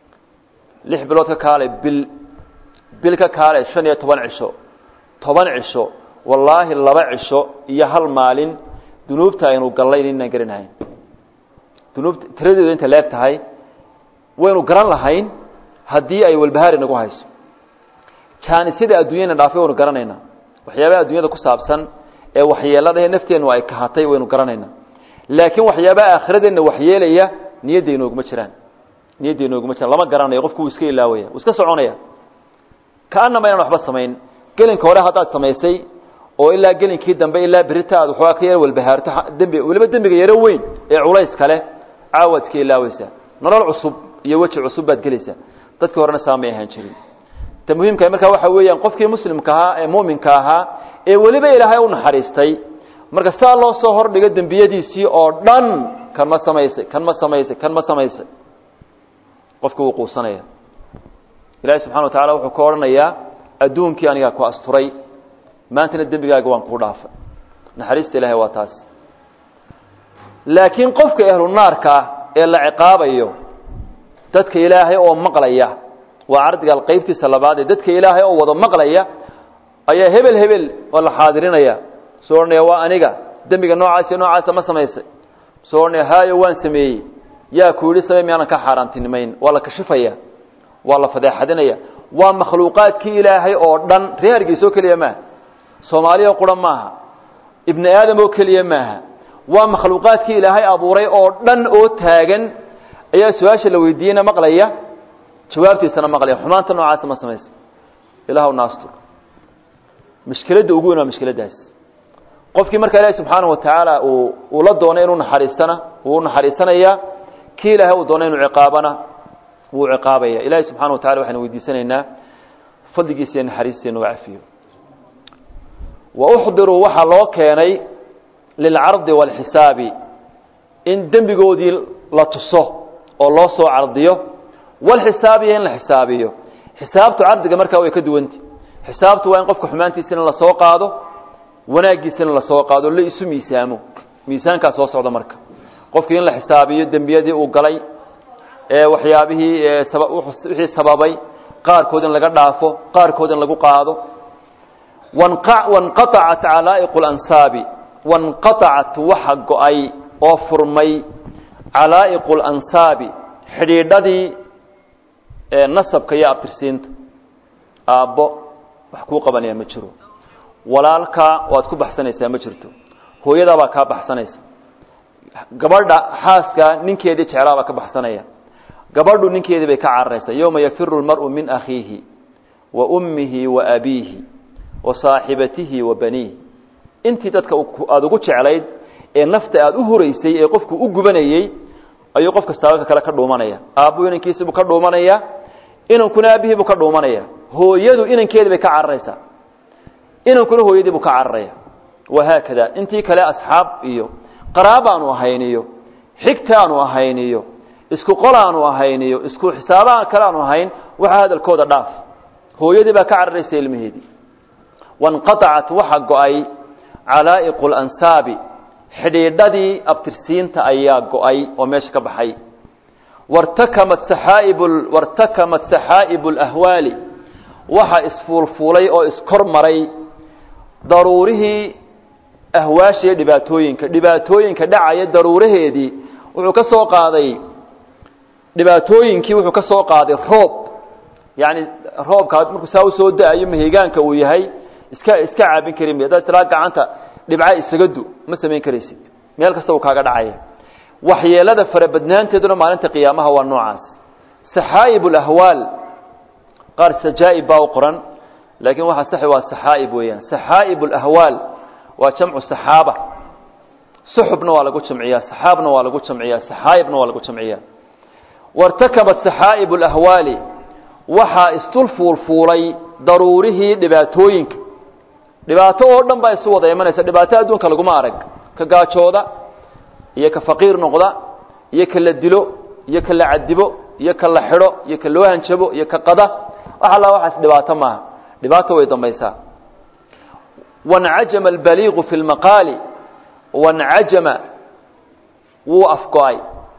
lix bilood ka kaalay bil bil ka kaalay shan iyo toban cisho toban cisho wallaahi laba cisho iyo hal maalin dunuubta aynu gallayn inaan garanahayn dunuubta tiradeedu inta leeg tahay waynu garan lahayn haddii ay walbahaari nagu hayso jaanisada adduunyana dhaafay waynu garanaynaa waxyaabaha adduunyada ku saabsan ee waxyeeladahe nafteennu ay kahatay waynu garanaynaa laakiin waxyaabaha aakhiradeenna waxyeelaya niyadda inooguma jiraan niyadda inooguma jiraan lama garanayo qofku wuu iska ilaawaya wuu iska soconaya kaanama inaan waxba samayn gelinka hore haddaad samaysay oo ilaa gelinkii dambe ilaa berita aad waxoogaa ka yar walbahaarto dembi weliba dembiga yaro weyn ee culays kale caawaad iska ilaaweysaa nolol cusub iyo weji cusub baad gelaysaa dadkii horena saamay ahaan jirin ta muhiimka markaa waxa weeyaan qofkii muslimka ahaa ee mu'minka ahaa ee weliba ilaahay u naxariistay marka saa loo soo hordhigo dembiyadiisii oo dhan kan ma samaysay kan ma samaysay kan ma samaysay qofka wuu quusanaya ilaahay subxana wa tacala wuxuu ka odhanayaa adduunkii anigaa ku asturay maantana dembigaaga waan kuu dhaafay naxariista ilahay waa taas laakiin qofka ehlu naarka ah ee la ciqaabayo dadka ilaahay oo maqlaya waa cardiga qaybtiisa labaad ee dadka ilaahay oo wada maqlaya ayaa hebel hebel oo la xaadirinaya soo odhanaya waa aniga dembiga noocaas iyo noocaasa ma samaysay soo odhanaya haayo waan sameeyey yaa ku yidhi samey miyaanan ka xaaraantinimayn waa la kashifaya waa la fadeexadinaya waa makhluuqaadkii ilaahay oo dhan reer hargeysa oo keliya maaha soomaaliya oo qura maaha ibni aadam oo keliya maaha waa makhluuqaadkii ilaahay abuuray oo dhan oo taagan ayaa su-aasha la weydiiyeyna maqlaya jawaabtiisana maqlaya xumaanta noocaasa ma samaysa ilaahw naastur mushkiladda ugu weyn waa mushkiladdaas qofkii markaa ilaahi subxaanahu wa tacaala uu uu la doonay inuu naxariistana wuu naxariisanayaa kii ilaahay uu doonay inuu ciqaabana wuu ciqaabaya ilaahi subxana wa tacala waxaynu weydiisanaynaa fadligiisa iyo naxariistiisa inuu cafiyo wa uxdiruu waxaa loo keenay lilcardi waalxisaabi in dembigoodii la tuso oo loo soo cardiyo walxisaabiyo in la xisaabiyo xisaabtu cardiga markaa way ka duwanti xisaabtu waa in qofka xumaantiisana lasoo qaado wanaaggiisana lasoo qaado la isu miisaamo miisaankaa soo socda marka qofkii in la xisaabiyo dembiyadii uu galay ee waxyaabihii wixii sababay qaarkood in laga dhaafo qaarkood in lagu qaado wanqaacat calaa'iqu lansaabi wanqaacat waxa go-ay oo furmay calaa'iqu lansaabi xidhiidhadii nasabka iyo abtirsiinta aabbo wax kuu qabanaya ma jiro walaalkaa waad ku baxsanaysaa ma jirto hooyadaa baa kaa baxsanaysa gabadha xaaska ninkeedii jeclaa baa ka baxsanaya gabadhu ninkeedii bay ka cararaysaa yowma yafiru lmar'u min akhiihi wa ummihi wa abiihi wa saaxibatihi wa baniihi intii dadka aada ugu jeclayd ee nafta aada u horeysay ee qofku u gubanayey ayuu qof kastaaba ka kale ka dhuumanaya aabbu inankiisibuu ka dhuumanaya inankuna aabihiibuu ka dhuumanaya hooyadu inankeedii bay ka cararaysaa inankuna hooyadiibuu ka cararaya wahaakada intii kale asxaab iyo qaraabaanu ahayniyo xigtaanu ahayniyo isku qolaanu ahayniyo isku xisaabaha kale aanu ahayn waxaa hadalkooda dhaaf hooyadii baa ka cararaysa ilmaheedii wanqaacat waxa go-ay calaa'iqu lansaabi xidhiidhadii abtirsiinta ayaa go-ay oo meesha ka baxay wartakamat saxaa'ib wartakamat saxaa'ibu alahwaali waxa isfuulfuulay oo iskor maray daruurihii ahwaashiiyo dhibaatooyinka dhibaatooyinka dhacaya daruuraheedii wuxuu ka soo qaaday dhibaatooyinkii wuxuu ka soo qaaday roob yani roobka markuu saa usoo da-ayo mahigaanka uu yahay iska iska caabin karin haddaad tilaa gacanta dhibca isaga du ma samayn karaysid meel kasta uu kaaga dhacaya waxyeelada farabadnaanteeduna maalinta qiyaamaha waa noocaas saxaa'ib alahwaal qaar sajaa'ib baa u qoran laakiin waxa saxi waa saxaa'ib weeyaan saxaa'ib alahwaal waa jamcu saxaaba suxubna waa lagu jamciyaa saxaabna waa lagu jamciyaa saxaa'ibna waa lagu jamciyaa wartakabat saxaa'ib alahwaali waxaa isdul fuulfuulay daruurihii dhibaatooyinka dhibaato oo dhan baa isu wada imanaysa dhibaato adduunka laguma arag ka gaajooda iyo ka faqiir noqda iyo ka la dilo iyo ka la cadibo iyo ka la xidho iyo ka loo hanjabo iyo ka qada wax alla waxaas dhibaato maaha dhibaato way dambaysaa wancajama albaliiqu fi lmaqaali wancajama wuu afgo-ay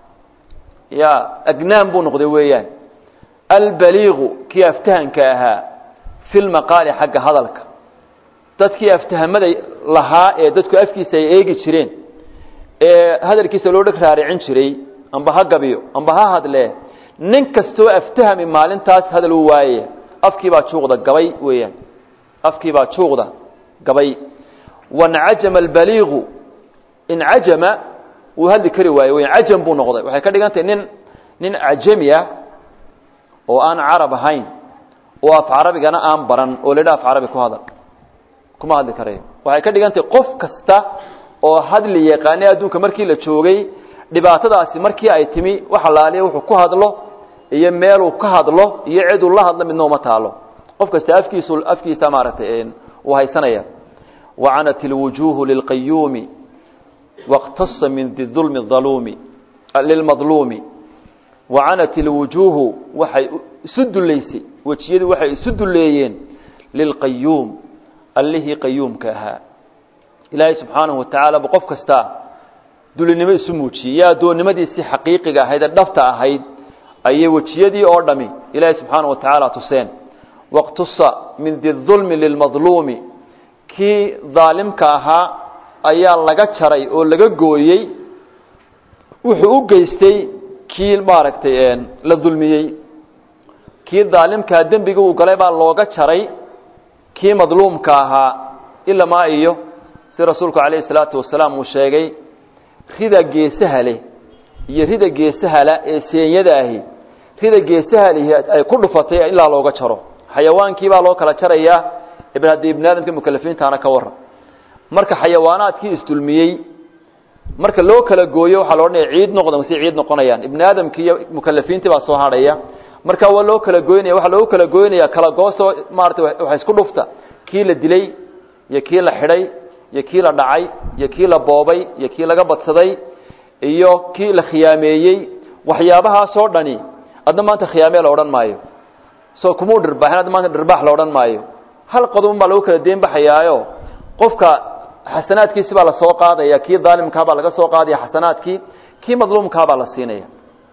ya agnaan buu noqday weeyaan albaliiqu kii aftahanka ahaa fi lmaqaali xagga hadalka dadkii aftahamada lahaa ee dadku afkiisa ay eegi jireen ee hadalkiisa loo dheg raaricin jiray amba ha gabiyo amba ha hadlee nin kastoo aftahami maalintaas hadal u waayaya afkiibaa juuqda gabay weeyaan afkiibaa juuqda gabay wancajama albaliiqu incajama wuu hadli kari waaye weyan cajam buu noqday waxay ka dhigan tahay nin nin cajami ah oo aan carab ahayn oo af carabigana aan baran oo ladha af carabi ku hadal kuma hadli karayo waxay ka dhigan tahay qof kasta oo hadli yaqaanay adduunka markii la joogay dhibaatadaasi markii ay timi wax alaaliya wuxuu ku hadlo iyo meeluu ka hadlo iyo ciduu la hadlo midna uma taalo qof kasta afkiisu afkiisa maaragtay uu haysanaya wacanat ilwujuuhu lilqayuumi wاqtasa min dulmi aluumi lilmadluumi wacanat ilwujuuhu waxay isu dullaysay wejiyadu waxay isu dulleeyeen lilqayuum allihii qayuumka ahaa ilaahay subxaanahu watacaala bu qof kasta dulinimo isu muujiyey iyo addoonnimadiisii xaqiiqiga ahayd ee dhafta ahayd ayay wejiyadii oo dhami ilaahay subxaanahu wa tacaala tuseen waqtusa min didulmi lilmadluumi kii daalimka ahaa ayaa laga jaray oo laga gooyey wuxuu u geystay kii maaragtay la dulmiyey kii daalimkaa dembiga uu galay baa looga jaray kii madluumka ahaa ilamaa iyo si rasuulku calayhi salaatu wasalaam uu sheegay rida geesaha leh iyo rida geesahala ee seenyada ahi rida geesahalihi ay ku dhufatay ilaa looga jaro xayawaankii baa loo kala jarayaa ibn haddii ibni aadamka mukalafiintaana ka warran marka xayawaanaadkii isdulmiyey marka loo kala gooyo waxaa lo odhanaya ciid noqda si ciid noqonayaan ibni aadamkii iyo mukalafiintii baa soo hadhaya marka waa loo kala goynaya waxaa loogu kala goynaya kala goosoo maarata waxa isku dhufta kii la dilay iyo kii la xidhay iyo kii la dhacay iyo kii la boobay iyo kii laga badsaday iyo kii la khiyaameeyey waxyaabahaasoo dhani adna maanta khiyaamee la odhan maayo soo kumuu dhirbaaxin adna maanta dhirbaax la odhan maayo hal qodobun baa lagu kala deen baxayaayo qofka xasanaadkiisi baa lasoo qaadaya kii daalimkaa baa laga soo qaadaya xasanaadkii kii madluumkaa baa la siinaya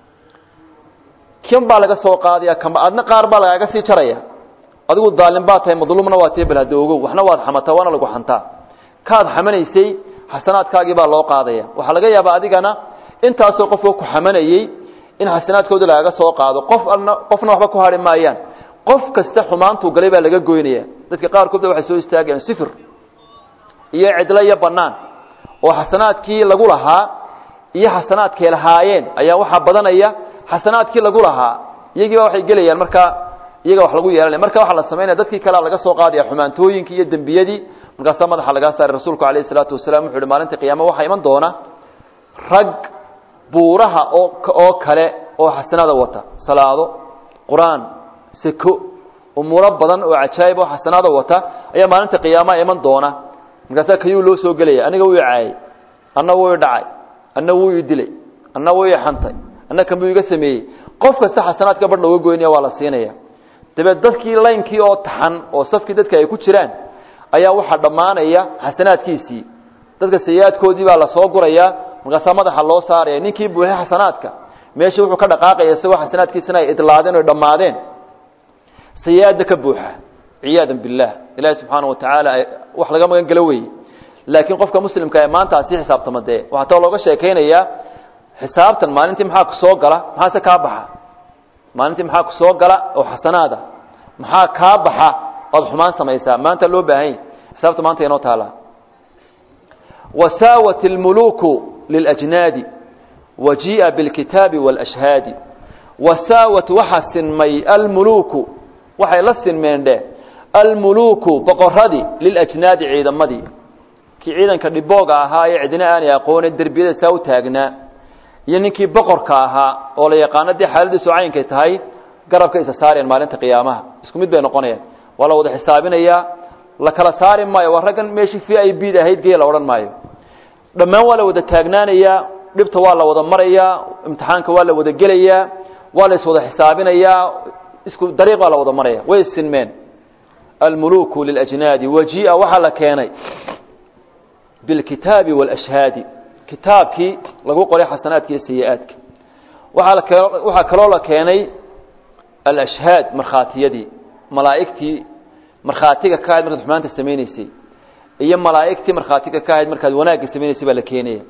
kan baa laga soo qaadaya kama adna qaar baa lagaaga sii jaraya adigu daalim baa tahay madluumna waa tii balhada ogow waxna waad xamataa waana lagu xantaa kaad xamanaysay xasanaadkaagii baa loo qaadaya waxaa laga yaabaa adigana intaasoo qofka ku xamanayey in xasanaadkooda lagaga soo qaado qof alna qofna waxba ku hari maayaan qof kasta xumaantuu galay baa laga goynaya dadka qaarkood ba waxay soo istaagayaan sifir iyo cidlo iyo bannaan oo xasanaadkii lagu lahaa iyo xasanaadkay lahaayeen ayaa waxaa badanaya xasanaadkii lagu lahaa iyagiiba waxay gelayaan markaa iyaga wax lagu yeelanaya marka waxaa la samaynaya dadkii kalea laga soo qaadaya xumaantooyinkii iyo dembiyadii markaasaa madaxa lagaa saaray rasuulku alayh isalaatu wasalaam wuxu uhi maalinta qiyaama waxaa iman doona rag buuraha oo oo kale oo xasanaada wata salaado qur-aan seko umuuro badan oo cajaayib oo xasanaada wata ayaa maalinta qiyaamaha iman doona markaasaa kayuu loo soo gelaya aniga wuu caayay anna wuu i dhacay anna wuu i dilay anna wuu i xantay anna kanbuu iga sameeyey qof kasta xasanaadka bar looga goynaya waa la siinaya dabeed dadkii laynkii oo taxan oo safkii dadka ay ku jiraan ayaa waxaa dhammaanaya xasanaadkiisii dadka sayi-aadkoodii baa lasoo gurayaa markaasaa madaxa loo saaraya ninkii buuxay xasanaadka meesha wuxuu ka dhaqaaqaya isagoo xasanaadkiisana ay idlaadeen o dhammaadeen sayi-aadda ka buuxa ciyaada biاllah ilaahi subxaana wa tacaala wax laga magan gelo weye laakiin qofka muslimka ee maanta asii xisaabtama dee waxaa tao looga sheekaynayaa xisaabtan maalintii maxaa ku soo gala maxaase kaa baxa maalintii maxaa ku soo gala oo xasanaada maxaa kaa baxa oad xumaan samaysaa maanta loo baahanya xisaabta maanta inoo taala wasaawat اlmuluku liljnaadi wajii'a biاlkitaabi wاlashhaadi wasaawat waxaa sinmay almuluku waxay la sinmeen dheh almuluku boqoradii liljnaadi ciidamadii kii ciidanka dhibooga ahaa ee cidina aanay aqoonin derbiyada saa u taagnaa iyo ninkii boqorka ahaa oo la yaqaano dee xaaladiisu caynkay tahay garabka isa saareen maalinta qiyaamaha isku mid bay noqonayaan waa la wada xisaabinayaa la kala saari maayo waa raggan meeshii v i b da ahayd gee la odhan maayo dhammaan waa la wada taagnaanayaa dhibta waa la wada marayaa imtixaanka waa la wada gelayaa waa la iswada xisaabinayaa isku dariiq baa la wada maraya way sinmeen almuluku liljnaadi wajii'a waxaa la keenay bilkitaabi wاlashhaadi kitaabkii lagu qoray xasanaadka iyo sayi-aadka waaa waxaa kaloo la keenay alashhaad markhaatiyadii malaa'igtii markhaatiga ka ahayd markaad xumaanta samayneysay iyo malaa'igtii markhaatiga ka ahayd markaad wanaagga samayneysay baa la keenaya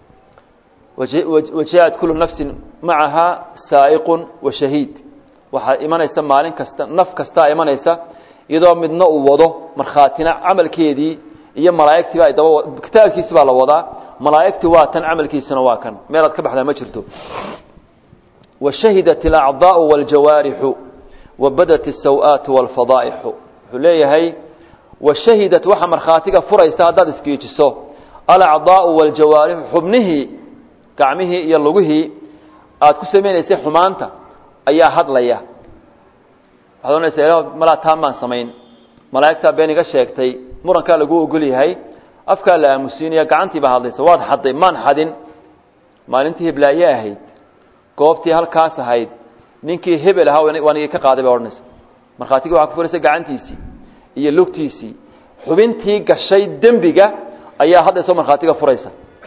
wajaءat kulu nafsin macaha saa'iqun wa shahiid waxaa imanaysa maalin kasta naf kastaa imanaysa iyadoo midna uu wado markhaatina camalkeedii iyo malaa'igtiiba ay daba kitaabkiisi baa la wadaa malaa'igtii waa tan camalkiisina waa kan meelaad ka baxdaa ma jirto washahidat alacdaau wاljawaarixu wabadat الsaw-aatu wاlfadaa'ixu wuxuu leeyahay wa shahidat waxa markhaatiga furaysa haddaad isgiijiso alacdaa'u waaljawaarixu xubnihii gacmihii iyo lugihii aad ku samaynaysay xumaanta ayaa hadlaya waxaad ohanaysaa ila malaa taa maan samayn malaa'igtaa been iga sheegtay murankaa lagu ogol yahay afkaa la aamusiinaya gacantii baa hadlaysa waad xadday maan xadin maalintii heblaaye ahayd goobtii halkaas ahayd ninkii hebel ahaa waanigii ka qaaday bay odhanaysa markhaatigii waxaa ku furaysa gacantiisii iyo lugtiisii xubintii gashay dembiga ayaa haddayso markhaatiga furaysa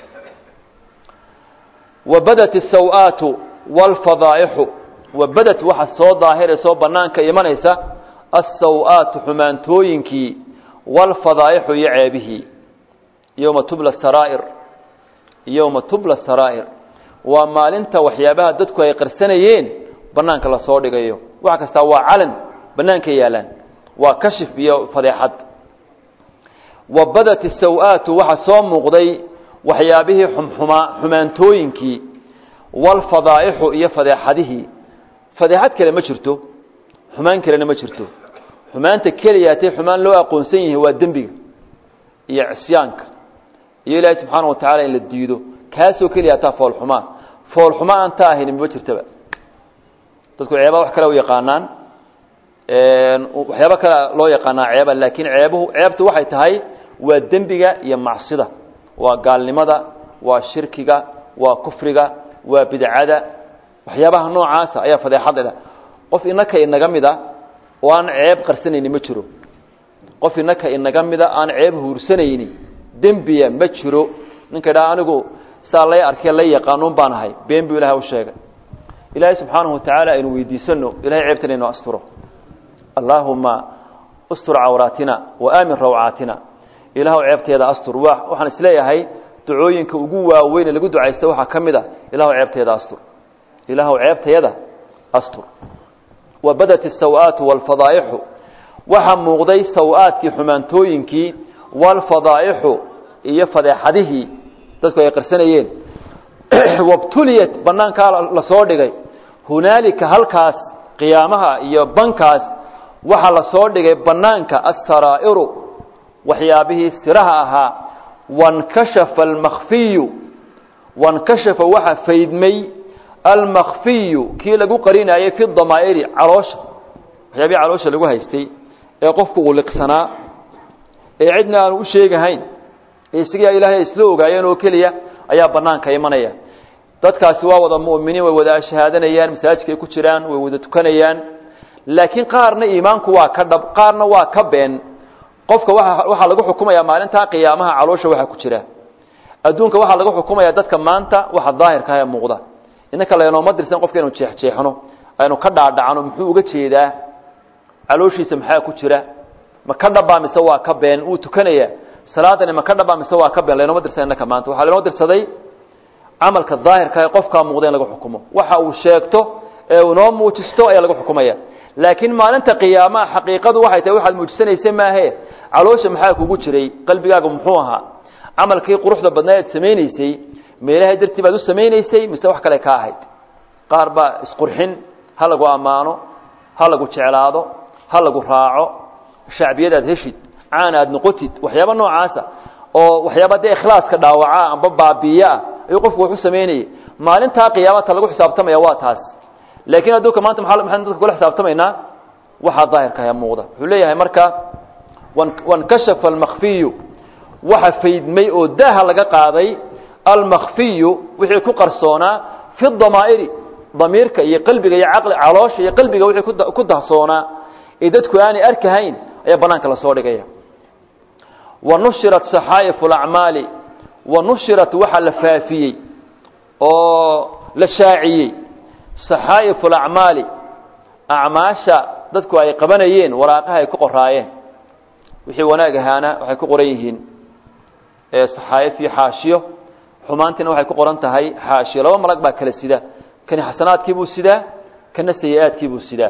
wabadat asaw-aatu waalfadaa'ixu wabadat waxa soo daahiraysa oo bannaanka imanaysa assaw-aatu xumaantooyinkii waalfadaa'ixu iyo ceebihii yowma tubla saraa'ir yowma tubla saraa'ir waa maalinta waxyaabaha dadku ay qarsanayeen bannaanka lasoo dhigayo wax kastaa waa calan bannaanka yaalaan waa kashif iyo fadeexad wabadat isaw-aatu waxa soo muuqday waxyaabihii xumxumaa xumaantooyinkii waalfadaa'ixu iyo fadeexadihii fadeexad kale ma jirto xumaan kalena ma jirto xumaanta keliyaatay xumaan loo aqoonsan yahay waa dembiga iyo cisyaanka iyo ilaahay subxaana wa tacala in la diido kaasoo keliyaataa foolxumaa foolxuma aan ta ahayn mama jirtaba dadku ceebaa wax kale u yaqaanaan waxyaaba kale loo yaqaanaa ceeba laakiin ceebuhu ceebtu waxay tahay waa dembiga iyo macsida waa gaalnimada waa shirkiga waa kufriga waa bidcada waxyaabaha noocaasa ayaa fadeexad leh qof inaka inaga mida oo aan ceeb qarsanayni ma jiro qof inaka inaga mida aan ceeb huursanayni dembiya ma jiro ninka idhaha anigu saa lay arkee la yaqaanuun baan ahay been buu ilahay u sheegay ilaahay subxaanahu watacaala aynu weydiisano ilahay ceebtana inuu asturo allaahuma ustur cawraatina wa aamin rawcaatina ilaahw ceebteeda astur waxaan isleeyahay ducooyinka ugu waaweyn ee lagu ducaysta waxaa ka mid a ilaahw ceebteeda astur ilaahw ceebtayada astur wa badat asaw-aatu waalfadaa'ixu waxaa muuqday saw-aadkii xumaantooyinkii waalfadaa'ixu iyo fadeexadihii dadku ay qarsanayeen wabtuliyat banaankaa lasoo dhigay hunaalika halkaas qiyaamaha iyo bankaas waxaa lasoo dhigay banaanka asaraa'iru waxyaabihii siraha ahaa wankashafa almakfiyu wankashafa waxa faydmay almakfiyu kii lagu qarinaayay fi damaa'iri caloosha waxyaabihii caloosha lagu haystay ee qofku uu liqsanaa ee cidna aanu u sheegahayn ee isagaa ilaahay isla ogaayeen oo keliya ayaa banaanka imanaya dadkaasi waa wada mu'miniin way wada shahaadanayaan masaajidkay ku jiraan way wada tukanayaan laakiin qaarna iimaanku waa ka dhab qaarna waa ka been qofka waa waxaa lagu xukumayaa maalintaa qiyaamaha caloosha waxaa ku jira adduunka waxaa lagu xukumayaa dadka maanta waxa daahirka ee muuqda innaka lenooma dirsan qofka inu jeexjeexno aynu ka dhaadhacno muxuu uga jeedaa calooshiisa maxaa ku jira ma ka dhabbaa mise waa ka been wuu tukanaya salaadani ma ka dhabbaa mise waa ka been lenooma dirsan innaka maanta waxaa lenoo dirsaday camalka daahirka ee qofkaa muuqda in lagu xukumo waxa uu sheegto ee uu noo muujisto ayaa lagu xukumaya laakiin maalinta qiyaamaha xaqiiqadu waxay tahay waxaad muujisanaysa maahe caloosha maxaa kugu jiray qalbigaaga muxuu ahaa camalkii quruxda badnaa aad samaynaysay meelahay dartii baad u samaynaysay mise wax kale ka ahayd qaar baa isqurxin ha lagu ammaano ha lagu jeclaado ha lagu raaco shacbiyadaad heshid caan aad noqotid waxyaaba noocaasa oo waxyaaba dee ikhlaaska dhaawaca amba baabiiyeah ayuu qofku wax u samaynayay maalintaa qiyaamata lagu xisaabtamaya waa taas laakiin adduunka maanta maa maxaynu dadka kula xisaabtamaynaa waxaa daahirkaha muuqda wuxuu leeyahay marka wankashafa almakfiyu waxa faydmay oo daaha laga qaaday almakfiyu wixii ku qarsoonaa fi damaa'iri damiirka iyo qalbiga iyo caqli caloosha iyo qalbiga wixii ku dahsoonaa ee dadku aanay arkahayn ayaa banaanka lasoo dhigaya wa nushirat saxaa'ifu alacmaali wa nushirat waxa la faafiyey oo la shaaciyey saxaa'ifu alacmaali acmaasha dadku ay qabanayeen waraaqaha ay ku qoraayeen wixii wanaag ahaana waxay ku qoran yihiin saxaa'if iyo xaashiyo xumaantiina waxay ku qoran tahay xaashiyo laba malag baa kala sida kani xasanaadkiibuu sidaa kana sayi-aadkiibuu sidaa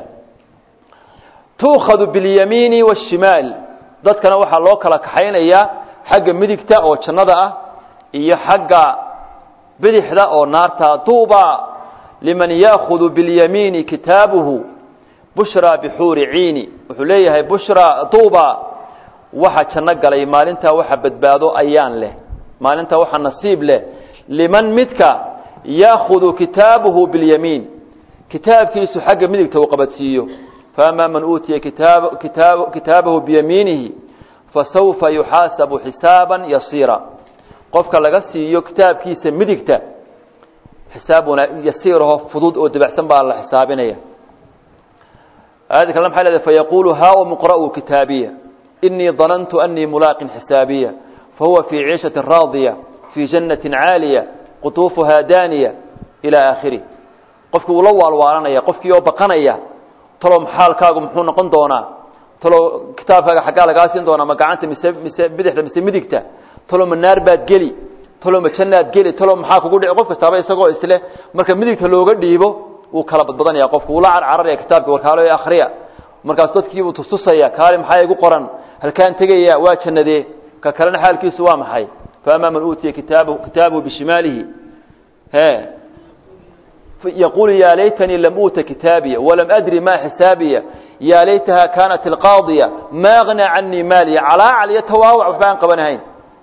tuukhadu biاlyamiini waاshimaal dadkana waxaa loo kala kaxaynayaa xagga midigta oo jannada ah iyo xagga bidixda oo naarta duuba liman yaakudu biاlyamiini kitaabuhu bushraa bixuuri ciini wuxuu leeyahay bushra duuba waxa janno galay maalintaa waxa badbaado ayaan leh maalintaa waxa nasiib leh liman midka yaakudu kitaabahu biاlyamiin kitaabkiisu xagga midigta uu qabadsiiyo faama man uutiya kitaab kitaab kitaabahu biyamiinihi fasawfa yuxaasabu xisaaban yasiira qofka laga siiyo kitaabkiisa midigta xisaab wana yasiiraho fudud oo dabacsan baa la xisaabinaya aayadda kale maxay leedahay fayaquulu haa muqra'uu kitaabiya inii danantu anii mulaaqin xisaabiya fahuwa fii ciishatin raadiya fii jannatin caaliya qutuufuhaa daaniya ilaa aakhirih qofkii uu la waalwaalanaya qofkii oo baqanaya talow xaalkaagu muxuu noqon doonaa talow kitaabkaaga xaggaa lagaa siin doonaa ma gacanta mise mise bidixda mise midigta talow ma naar baad geli talow ma jannaad geli talow maxaa kugu dhici qof kastaaba isagoo isleh marka midigta looga dhiibo wuu kala badbadanaya qofku wuu la carcararaya kitaabkii warkaalo akhriya markaas dadkiibuu tustusaya kaali maxaa igu qoran halkaan tegaya waa jannadee ka kalena xaalkiisu waa maxay faamaa man uutiya kitaabahu kitaabahu bishimaalihi he يقول يا ليتني لم أوت كتابية ولم أدري ما حسابية يا ليتها كانت القاضية ما أغنى عني مالي على علي تواوع وحبان قبنهين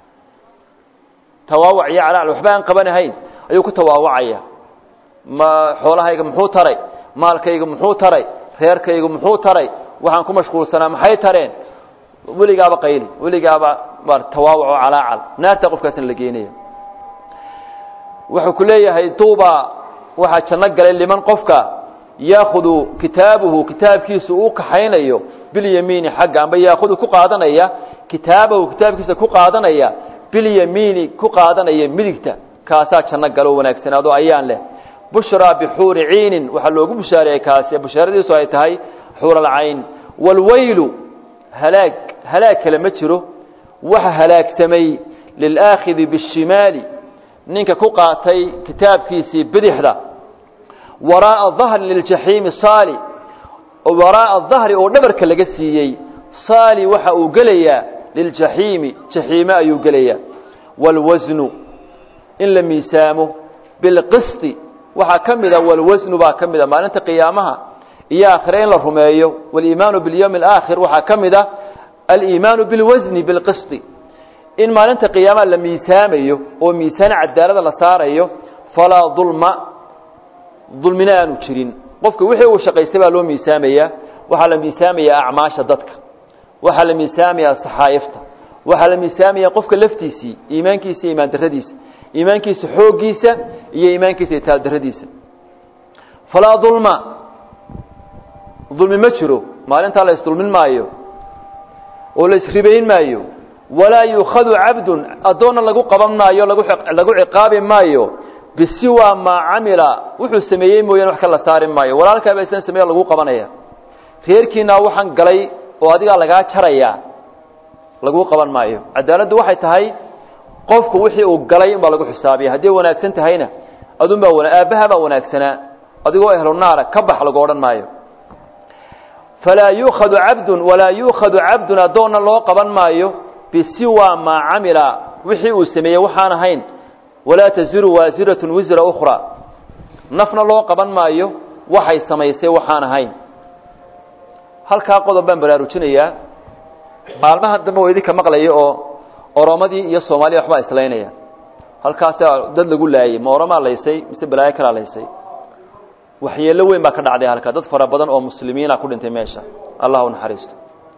تواوع يا على وحبان قبنهين أيوك تواوعيا ما حولها يقى محو تري مالك يقى محو تري خيرك يقى محو تري وحان كم مشغول سنة محي ترين ولي قابا قيلي ولي قابا بار تواوع على عل نار تقف كاسن لقينيه wuxuu ku leeyahay tuuba waxaa janno galay liman qofka yaakudu kitaabuhu kitaabkiisu uu kaxaynayo bilyamiini xagga amba yaakudu ku qaadanaya kitaabahu kitaabkiisa ku qaadanaya bilyamiini ku qaadanaya midigta kaasaa janno galo wanaagsanaado ayaan leh bushraa bixuuri ciinin waxaa loogu bushaareeyey kaasi bushaaradiisu ay tahay xuuralcayn waalweylu halaag halaag kale ma jiro waxa halaagsamay lilaakhidi bishimaali ninka ku qaatay kitaabkiisii bidixda waraa'a dahri liljaxiimi saali waraa'a dahri oo dhabarka laga siiyey saali waxa uu gelayaa liljaxiimi jaxiime ayuu gelayaa waalwasnu in la miisaamo bilqisti waxaa ka mida walwasnu baa ka mida maalinta qiyaamaha iyo aakhire in la rumeeyo waliimaanu bilyowmi alaakhir waxaa ka mida aliimaanu bilwasni bilqisti in maalinta qiyaamaha la miisaamayo oo miisaan cadaalada la saarayo falaa dulma dulmina aanu jirin qofka wixii uu shaqaystay baa loo miisaamayaa waxaa la miisaamayaa acmaasha dadka waxaa la miisaamayaa saxaayifta waxaa la miisaamayaa qofka laftiisii iimaankiisa iyo imaan daradiisa iimaankiisa xooggiisa iyo iimaankiisa itaal daradiisa falaa dulma dulmi ma jiro maalintaa la isdulmin maayo oo la isribayn maayo walaa yuukhadu cabdun addoonna lagu qaban maayo lagu ciqaabi maayo bisiwaa maa camila wuxuu sameeyey mooyane wax ka la saari maayo walaalkaaba islan sameeyo lagu qabanaya reerkiinaa waxaan galay oo adigaa lagaa jarayaa laguu qaban maayo cadaaladdu waxay tahay qofku wixii uu galay unbaa lagu xisaabiya hadday wanaagsan tahayna adunbaa aabbaha baa wanaagsanaa adigoo ehlu naara ka bax lagu odhan maayo falaa yuukhadu cabdun walaa yuukhadu cabdun addoonna loo qaban maayo bisiwa maa camila wixii uu sameeyey waxaan ahayn walaa taziru waasiratun wisra ukhra nafna loo qaban maayo waxay samaysay waxaan ahayn halkaa qodob baan baraarujinayaa maalmaha dambe oo idinka maqlaya oo oromadii iyo soomaaliya waxbaa islaynaya halkaasaa dad lagu laayey ma oromaa laysay mise balaayo kalaa laysay waxyeello weyn baa ka dhacday halkaa dad fara badan oo muslimiina ku dhintay meesha allah u naxariisto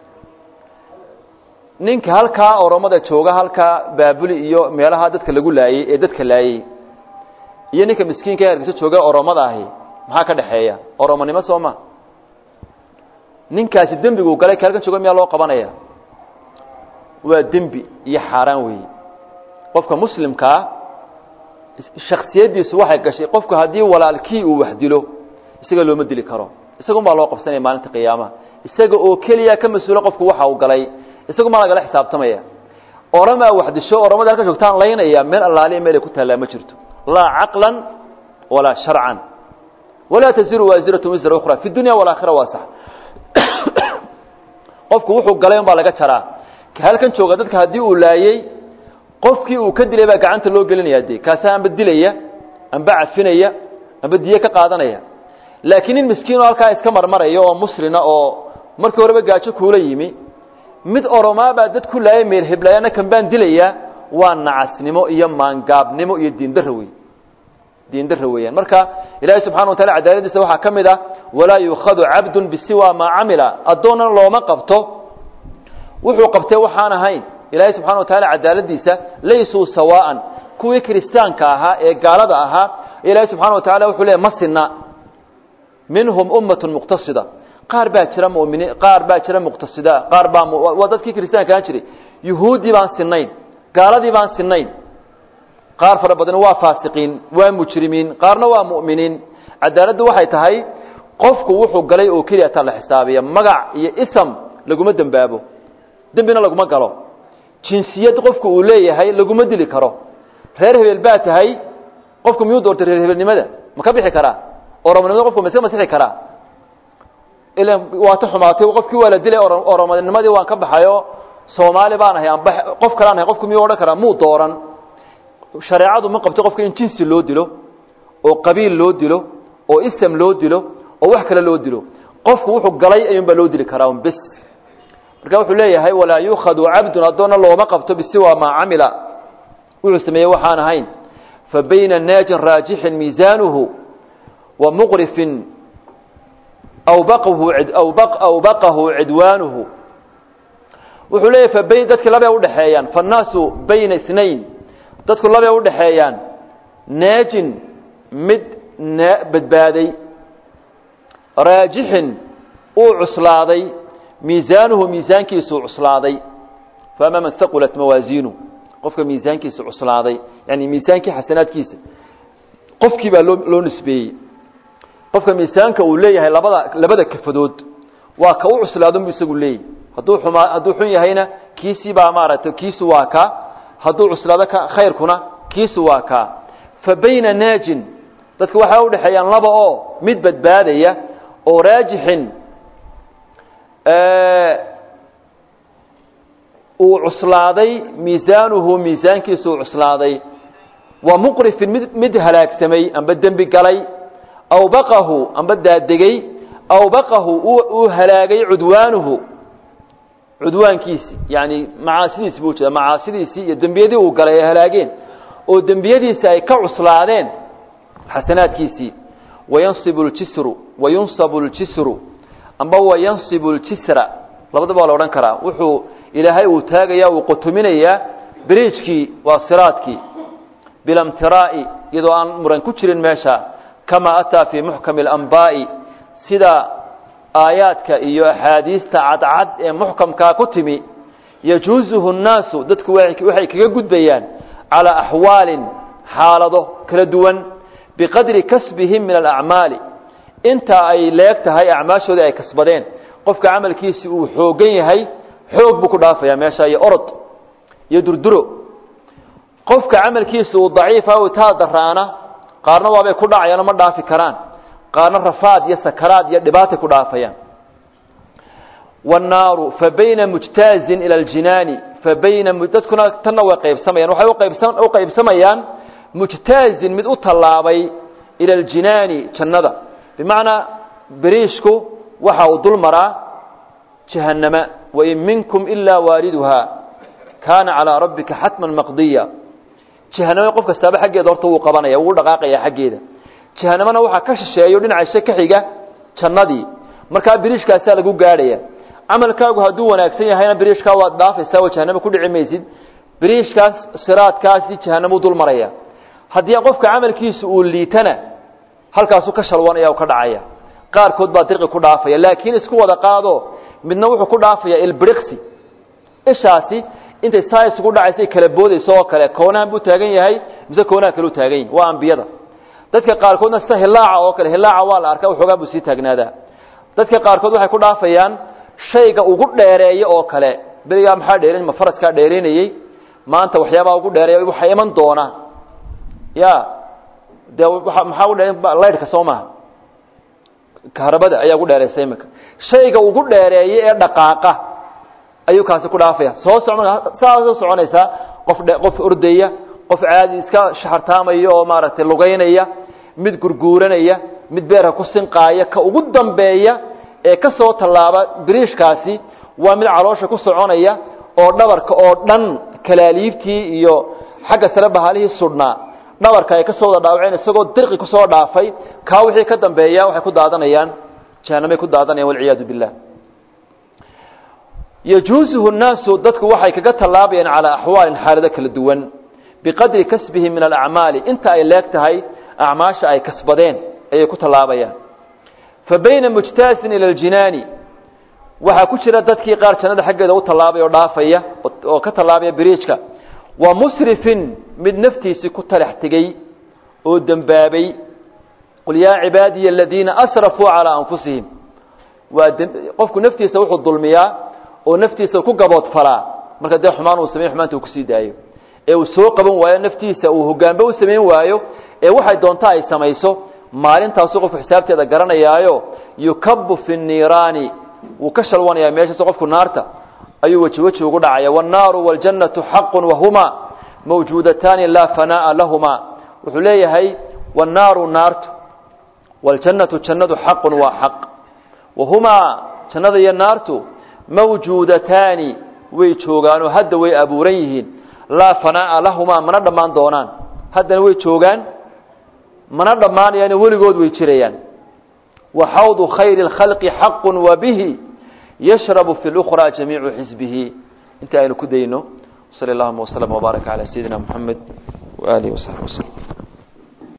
ninka halkaa oromada jooga halkaa baabuli iyo meelaha dadka lagu laayey ee dadka laayey iyo ninka miskiinka ee hargeysa jooga oromada ahi maxaa ka dhexeeya oromonimo soo ma ninkaasi dembiguu galay ka halkan jooga miyaa loo qabanaya waa dembi iyo xaaraan weeye qofka muslimkaa shaksiyaddiisu waxay gashay qofku haddii walaalkii uu wax dilo isaga looma dili karo isagun baa loo qabsanaya maalinta qiyaamaha isaga oo keliya ka mas-uula qofku waxa uu galay isagu maa lagala xisaabtamaya oramaa wax disho oramada halka joogtaan laynaya meel allaaliya meelay ku taallaa ma jirto laa caqlan walaa sharcan walaa taziru waasiratu wisra ukhra fi dunya walaakhira waa sax qofku wuxuu galay un baa laga jaraa ka halkan jooga dadka haddii uu laayey qofkii uu ka dilay baa gacanta loo gelinaya dee kaasa amba dilaya amba cafinaya amba diye ka qaadanaya laakiin nin miskiinoo halkaa iska marmaraya oo muslina oo markii horeba gaajo kuula yimi mid oromaa baa dad ku laaya meel heblayaana kan baan dilayaa waa nacasnimo iyo maangaabnimo iyo diindaro wey diindaro weeyaan marka ilaahay subxana wa taala cadaaladiisa waxaa ka mid ah walaa yuukhadu cabdun bisiwa maa camila addoonnan looma qabto wuxuu qabtay waxaan ahayn ilaahay subxana wa taala cadaaladiisa laysuu sawaa'an kuwii kiristaanka ahaa ee gaalada ahaa ilaahay subxana wa tacala wuxuu leey ma sinna minhum ummatun muqtasida qaar baa jira muminiin qaar baa jira muqtasida qaar baa waa dadkii kiristaanka ahaan jiray yuhuuddii baan sinayn gaaladii baan sinayn qaar fara badan waa faasiqiin waa mujrimiin qaarna waa mu'miniin cadaaladdu waxay tahay qofku wuxuu galay oo keliya taa la xisaabiya magac iyo ism laguma dembaabo dembina laguma galo jinsiyad qofku uu leeyahay laguma dili karo reer hebel baa tahay qofku miyuu doortay reer hebelnimada ma ka bixi karaa oromonimada qofku ma iska masixi karaa ila waa ta xumaatay qofkii waa la dilay oromonimadii waan ka baxayo soomaali baan ahay amba qof kalaan ahay qofku miyuu odhan karaa muu dooran shareecadu ma qabto qofka in jinsi loo dilo oo qabiil loo dilo oo ism loo dilo oo wax kale loo dilo qofku wuxuu galay ayuunbaa loo dili karaa un bes marka wuxuu leeyahay walaa yuukhadu cabdun addoonna looma qabto bisiwa maa camila wuxuu sameeyey waxaan ahayn fa bayna naajin raajixin miisaanuhu wa muqrifin awbaqahu awbaqahu cidwaanuhu wuxuu leeyahy fa bayn dadki labay udhexeeyaan faannaasu bayna inayn dadku labay udhexeeyaan naajin mid badbaaday raajixin uu cuslaaday miisaanuhu miisaankiisuu cuslaaday faama man haqulat mawaasiinu qofka miisaankiisa cuslaaday yani miisaankii xasanaadkiisa qofkii baa loo loo nisbeeyey qofka miisaanka uu leeyahay labada labada kafadood waa ka u cuslaadunbu isagu leeyahy hadduu xumaa hadduu xun yahayna kiisii baa maaragtay kiisu waa kaa hadduu cuslaado ka khayrkuna kiisu waa kaa fa bayna naajin dadka waxay udhexeeyaan laba oo mid badbaadaya oo raajixin uu cuslaaday miisaanuhu miisaankiisu uu cuslaaday wa muqrifin mid mid halaagsamay amba dembi galay aw baqahu amba daadegey aw baqahu uu halaagay cudwaanuhu cudwaankiisii yani macaasidiisi buu jeeda macaasidiisii iyo dembiyadii uu galay ay halaageen oo dembiyadiisi ay ka cuslaadeen xasanaadkiisii wayansibu ljisru wayunsabu ljisru amba wayansibu ljisra labadaba waa la odhan karaa wuxuu ilaahay uu taagaya uu qotominayaa beriijkii waa siraadkii bilamtiraa'i iyadoo aan muran ku jirin meesha kamaa ataa fii muxkami alanbaa'i sida aayaadka iyo axaadiista cadcad ee muxkamkaa ku timi yajuusuhu nnaasu dadku waxay kaga gudbayaan calaa axwaalin xaalado kala duwan biqadri kasbihim min alacmaali inta ay leeg tahay acmaashoodii ay kasbadeen qofka camalkiisi uu xoogan yahay xoog buu ku dhaafayaa meesha iyo orod iyo durduro qofka camalkiisa uu daciifa u taa daraana qaarna waabay ku dhacayaan ma dhaafi karaan qaarna rafaad iyo sakaraad iyo dhibaatay ku dhaafayaan wannaaru fa bayna mujtaazin ila aljinaani fa bayna dadkuna tanna way qaybsamayaan waxay uqaybsa u qaybsamayaan mujtaazin mid u tallaabay ila aljinaani jannada bimacnaa beriishku waxa uu dul maraa jahannama wain minkum ilaa waariduha kaana calaa rabbika xatman maqdiya jahanamo qof kastaaba xaggeeda horta wuu qabanaya wuu dhaqaaqaya xaggeeda jahanamana waxaa ka shisheeyo dhinaca ka xiga jannadii markaa biriishkaasaa lagu gaadhaya camalkaagu hadduu wanaagsan yahayna biriishkaa waad dhaafaysaa oo jahanamo ku dhici maysid biriishkaas siraadkaasi jahanamuu dul maraya haddii qofka camalkiisa uu liitana halkaasuu ka shalwanaya oo ka dhacaya qaarkood baa dirqi ku dhaafaya laakiin isku wada qaado midna wuxuu ku dhaafaya ilbiriqsi ishaasi intay saa isugu dhacaysa ay kala boodayso oo kale koonahan buu taagan yahay mise koonaha kale u taagan yahi waa ambiyada dadka qaarkoodna sida hilaaca oo kale hilaaca waa la arkaa waxoogaa buu sii taagnaadaa dadka qaarkood waxay ku dhaafayaan shayga ugu dheereeya oo kale berigaa maxaa dheerin ma faraskaa dheeraynayey maanta waxyaabaa ugu dheereeya waxaa iman doona ya dee waa maxaa ugu dheeran laydhka soo maaha kahrabada ayaa ugu dheeraysa imika shayga ugu dheereeya ee dhaqaaqa ayuu kaasi ku dhaafaya soo so saasoo soconaysaa qof qof ordaya qof caadi iska shaxartaamaya oo maaragtay lugaynaya mid gurguuranaya mid beerka ku sinqaaya ka ugu dambeeya ee ka soo tallaaba biriishkaasi waa mid caloosha ku soconaya oo dhabarka oo dhan kalaaliibtii iyo xagga sare bahalihii sudhnaa dhabarka ay ka soo wada dhaawaceen isagoo dirqi kusoo dhaafay kaa wixii ka dambeeya waxay ku daadanayaan jahanamay ku daadanayaan walciyaadu billah yajuusuhu nnaasu dadku waxay kaga tallaabayaan calaa axwaalin xaalado kala duwan biqadri kasbihim min alacmaali inta ay leeg tahay acmaasha ay kasbadeen ayay ku tallaabayaan fa bayna mujtaasin ila aljinaani waxaa ku jira dadkii qaar jannada xaggeeda u tallaabaya oo dhaafaya oo ka tallaabaya biriijka wa musrifin mid naftiisii ku talax tegey oo dembaabay qul yaa cibaadiya aladiina asrafuu calaa anfusihim waa qofku naftiisa wuxuu dulmiyaa oo naftiisa ku gaboodfalaa marka dee xumaan uu samey xumaanta uu kusii daayo ee uu soo qaban waayo naftiisa uu hogaanba u samayn waayo ee waxay doonta ay samayso maalintaasuu qofku xisaabteeda garanayaayo yukabu fi nniiraani wuu ka shalwanayaa meeshaas qofku naarta ayuu weji weji ugu dhacaya wاnnaaru wاljannatu xaqu wahumaa mawjuudataani laa fanaa'a lahumaa wuxuu leeyahay wannaaru naartu wاljannatu jannadu xaqun waa xaq wahumaa jannada iyo naartu mawjuudataani way joogaanoo hadda way abuuran yihiin laa fanaa'a lahumaa mana dhammaan doonaan haddana way joogaan mana dhammaanayaan weligood way jirayaan wa xawdu khayri اlkhalqi xaqu wa bihi yashrabu fi اlأkhraa jamiicu xisbihi inta aynu ku dayno sal اllahuma wslm wbaaraka calى sayidina mxamed waalihi wasaxbi waslm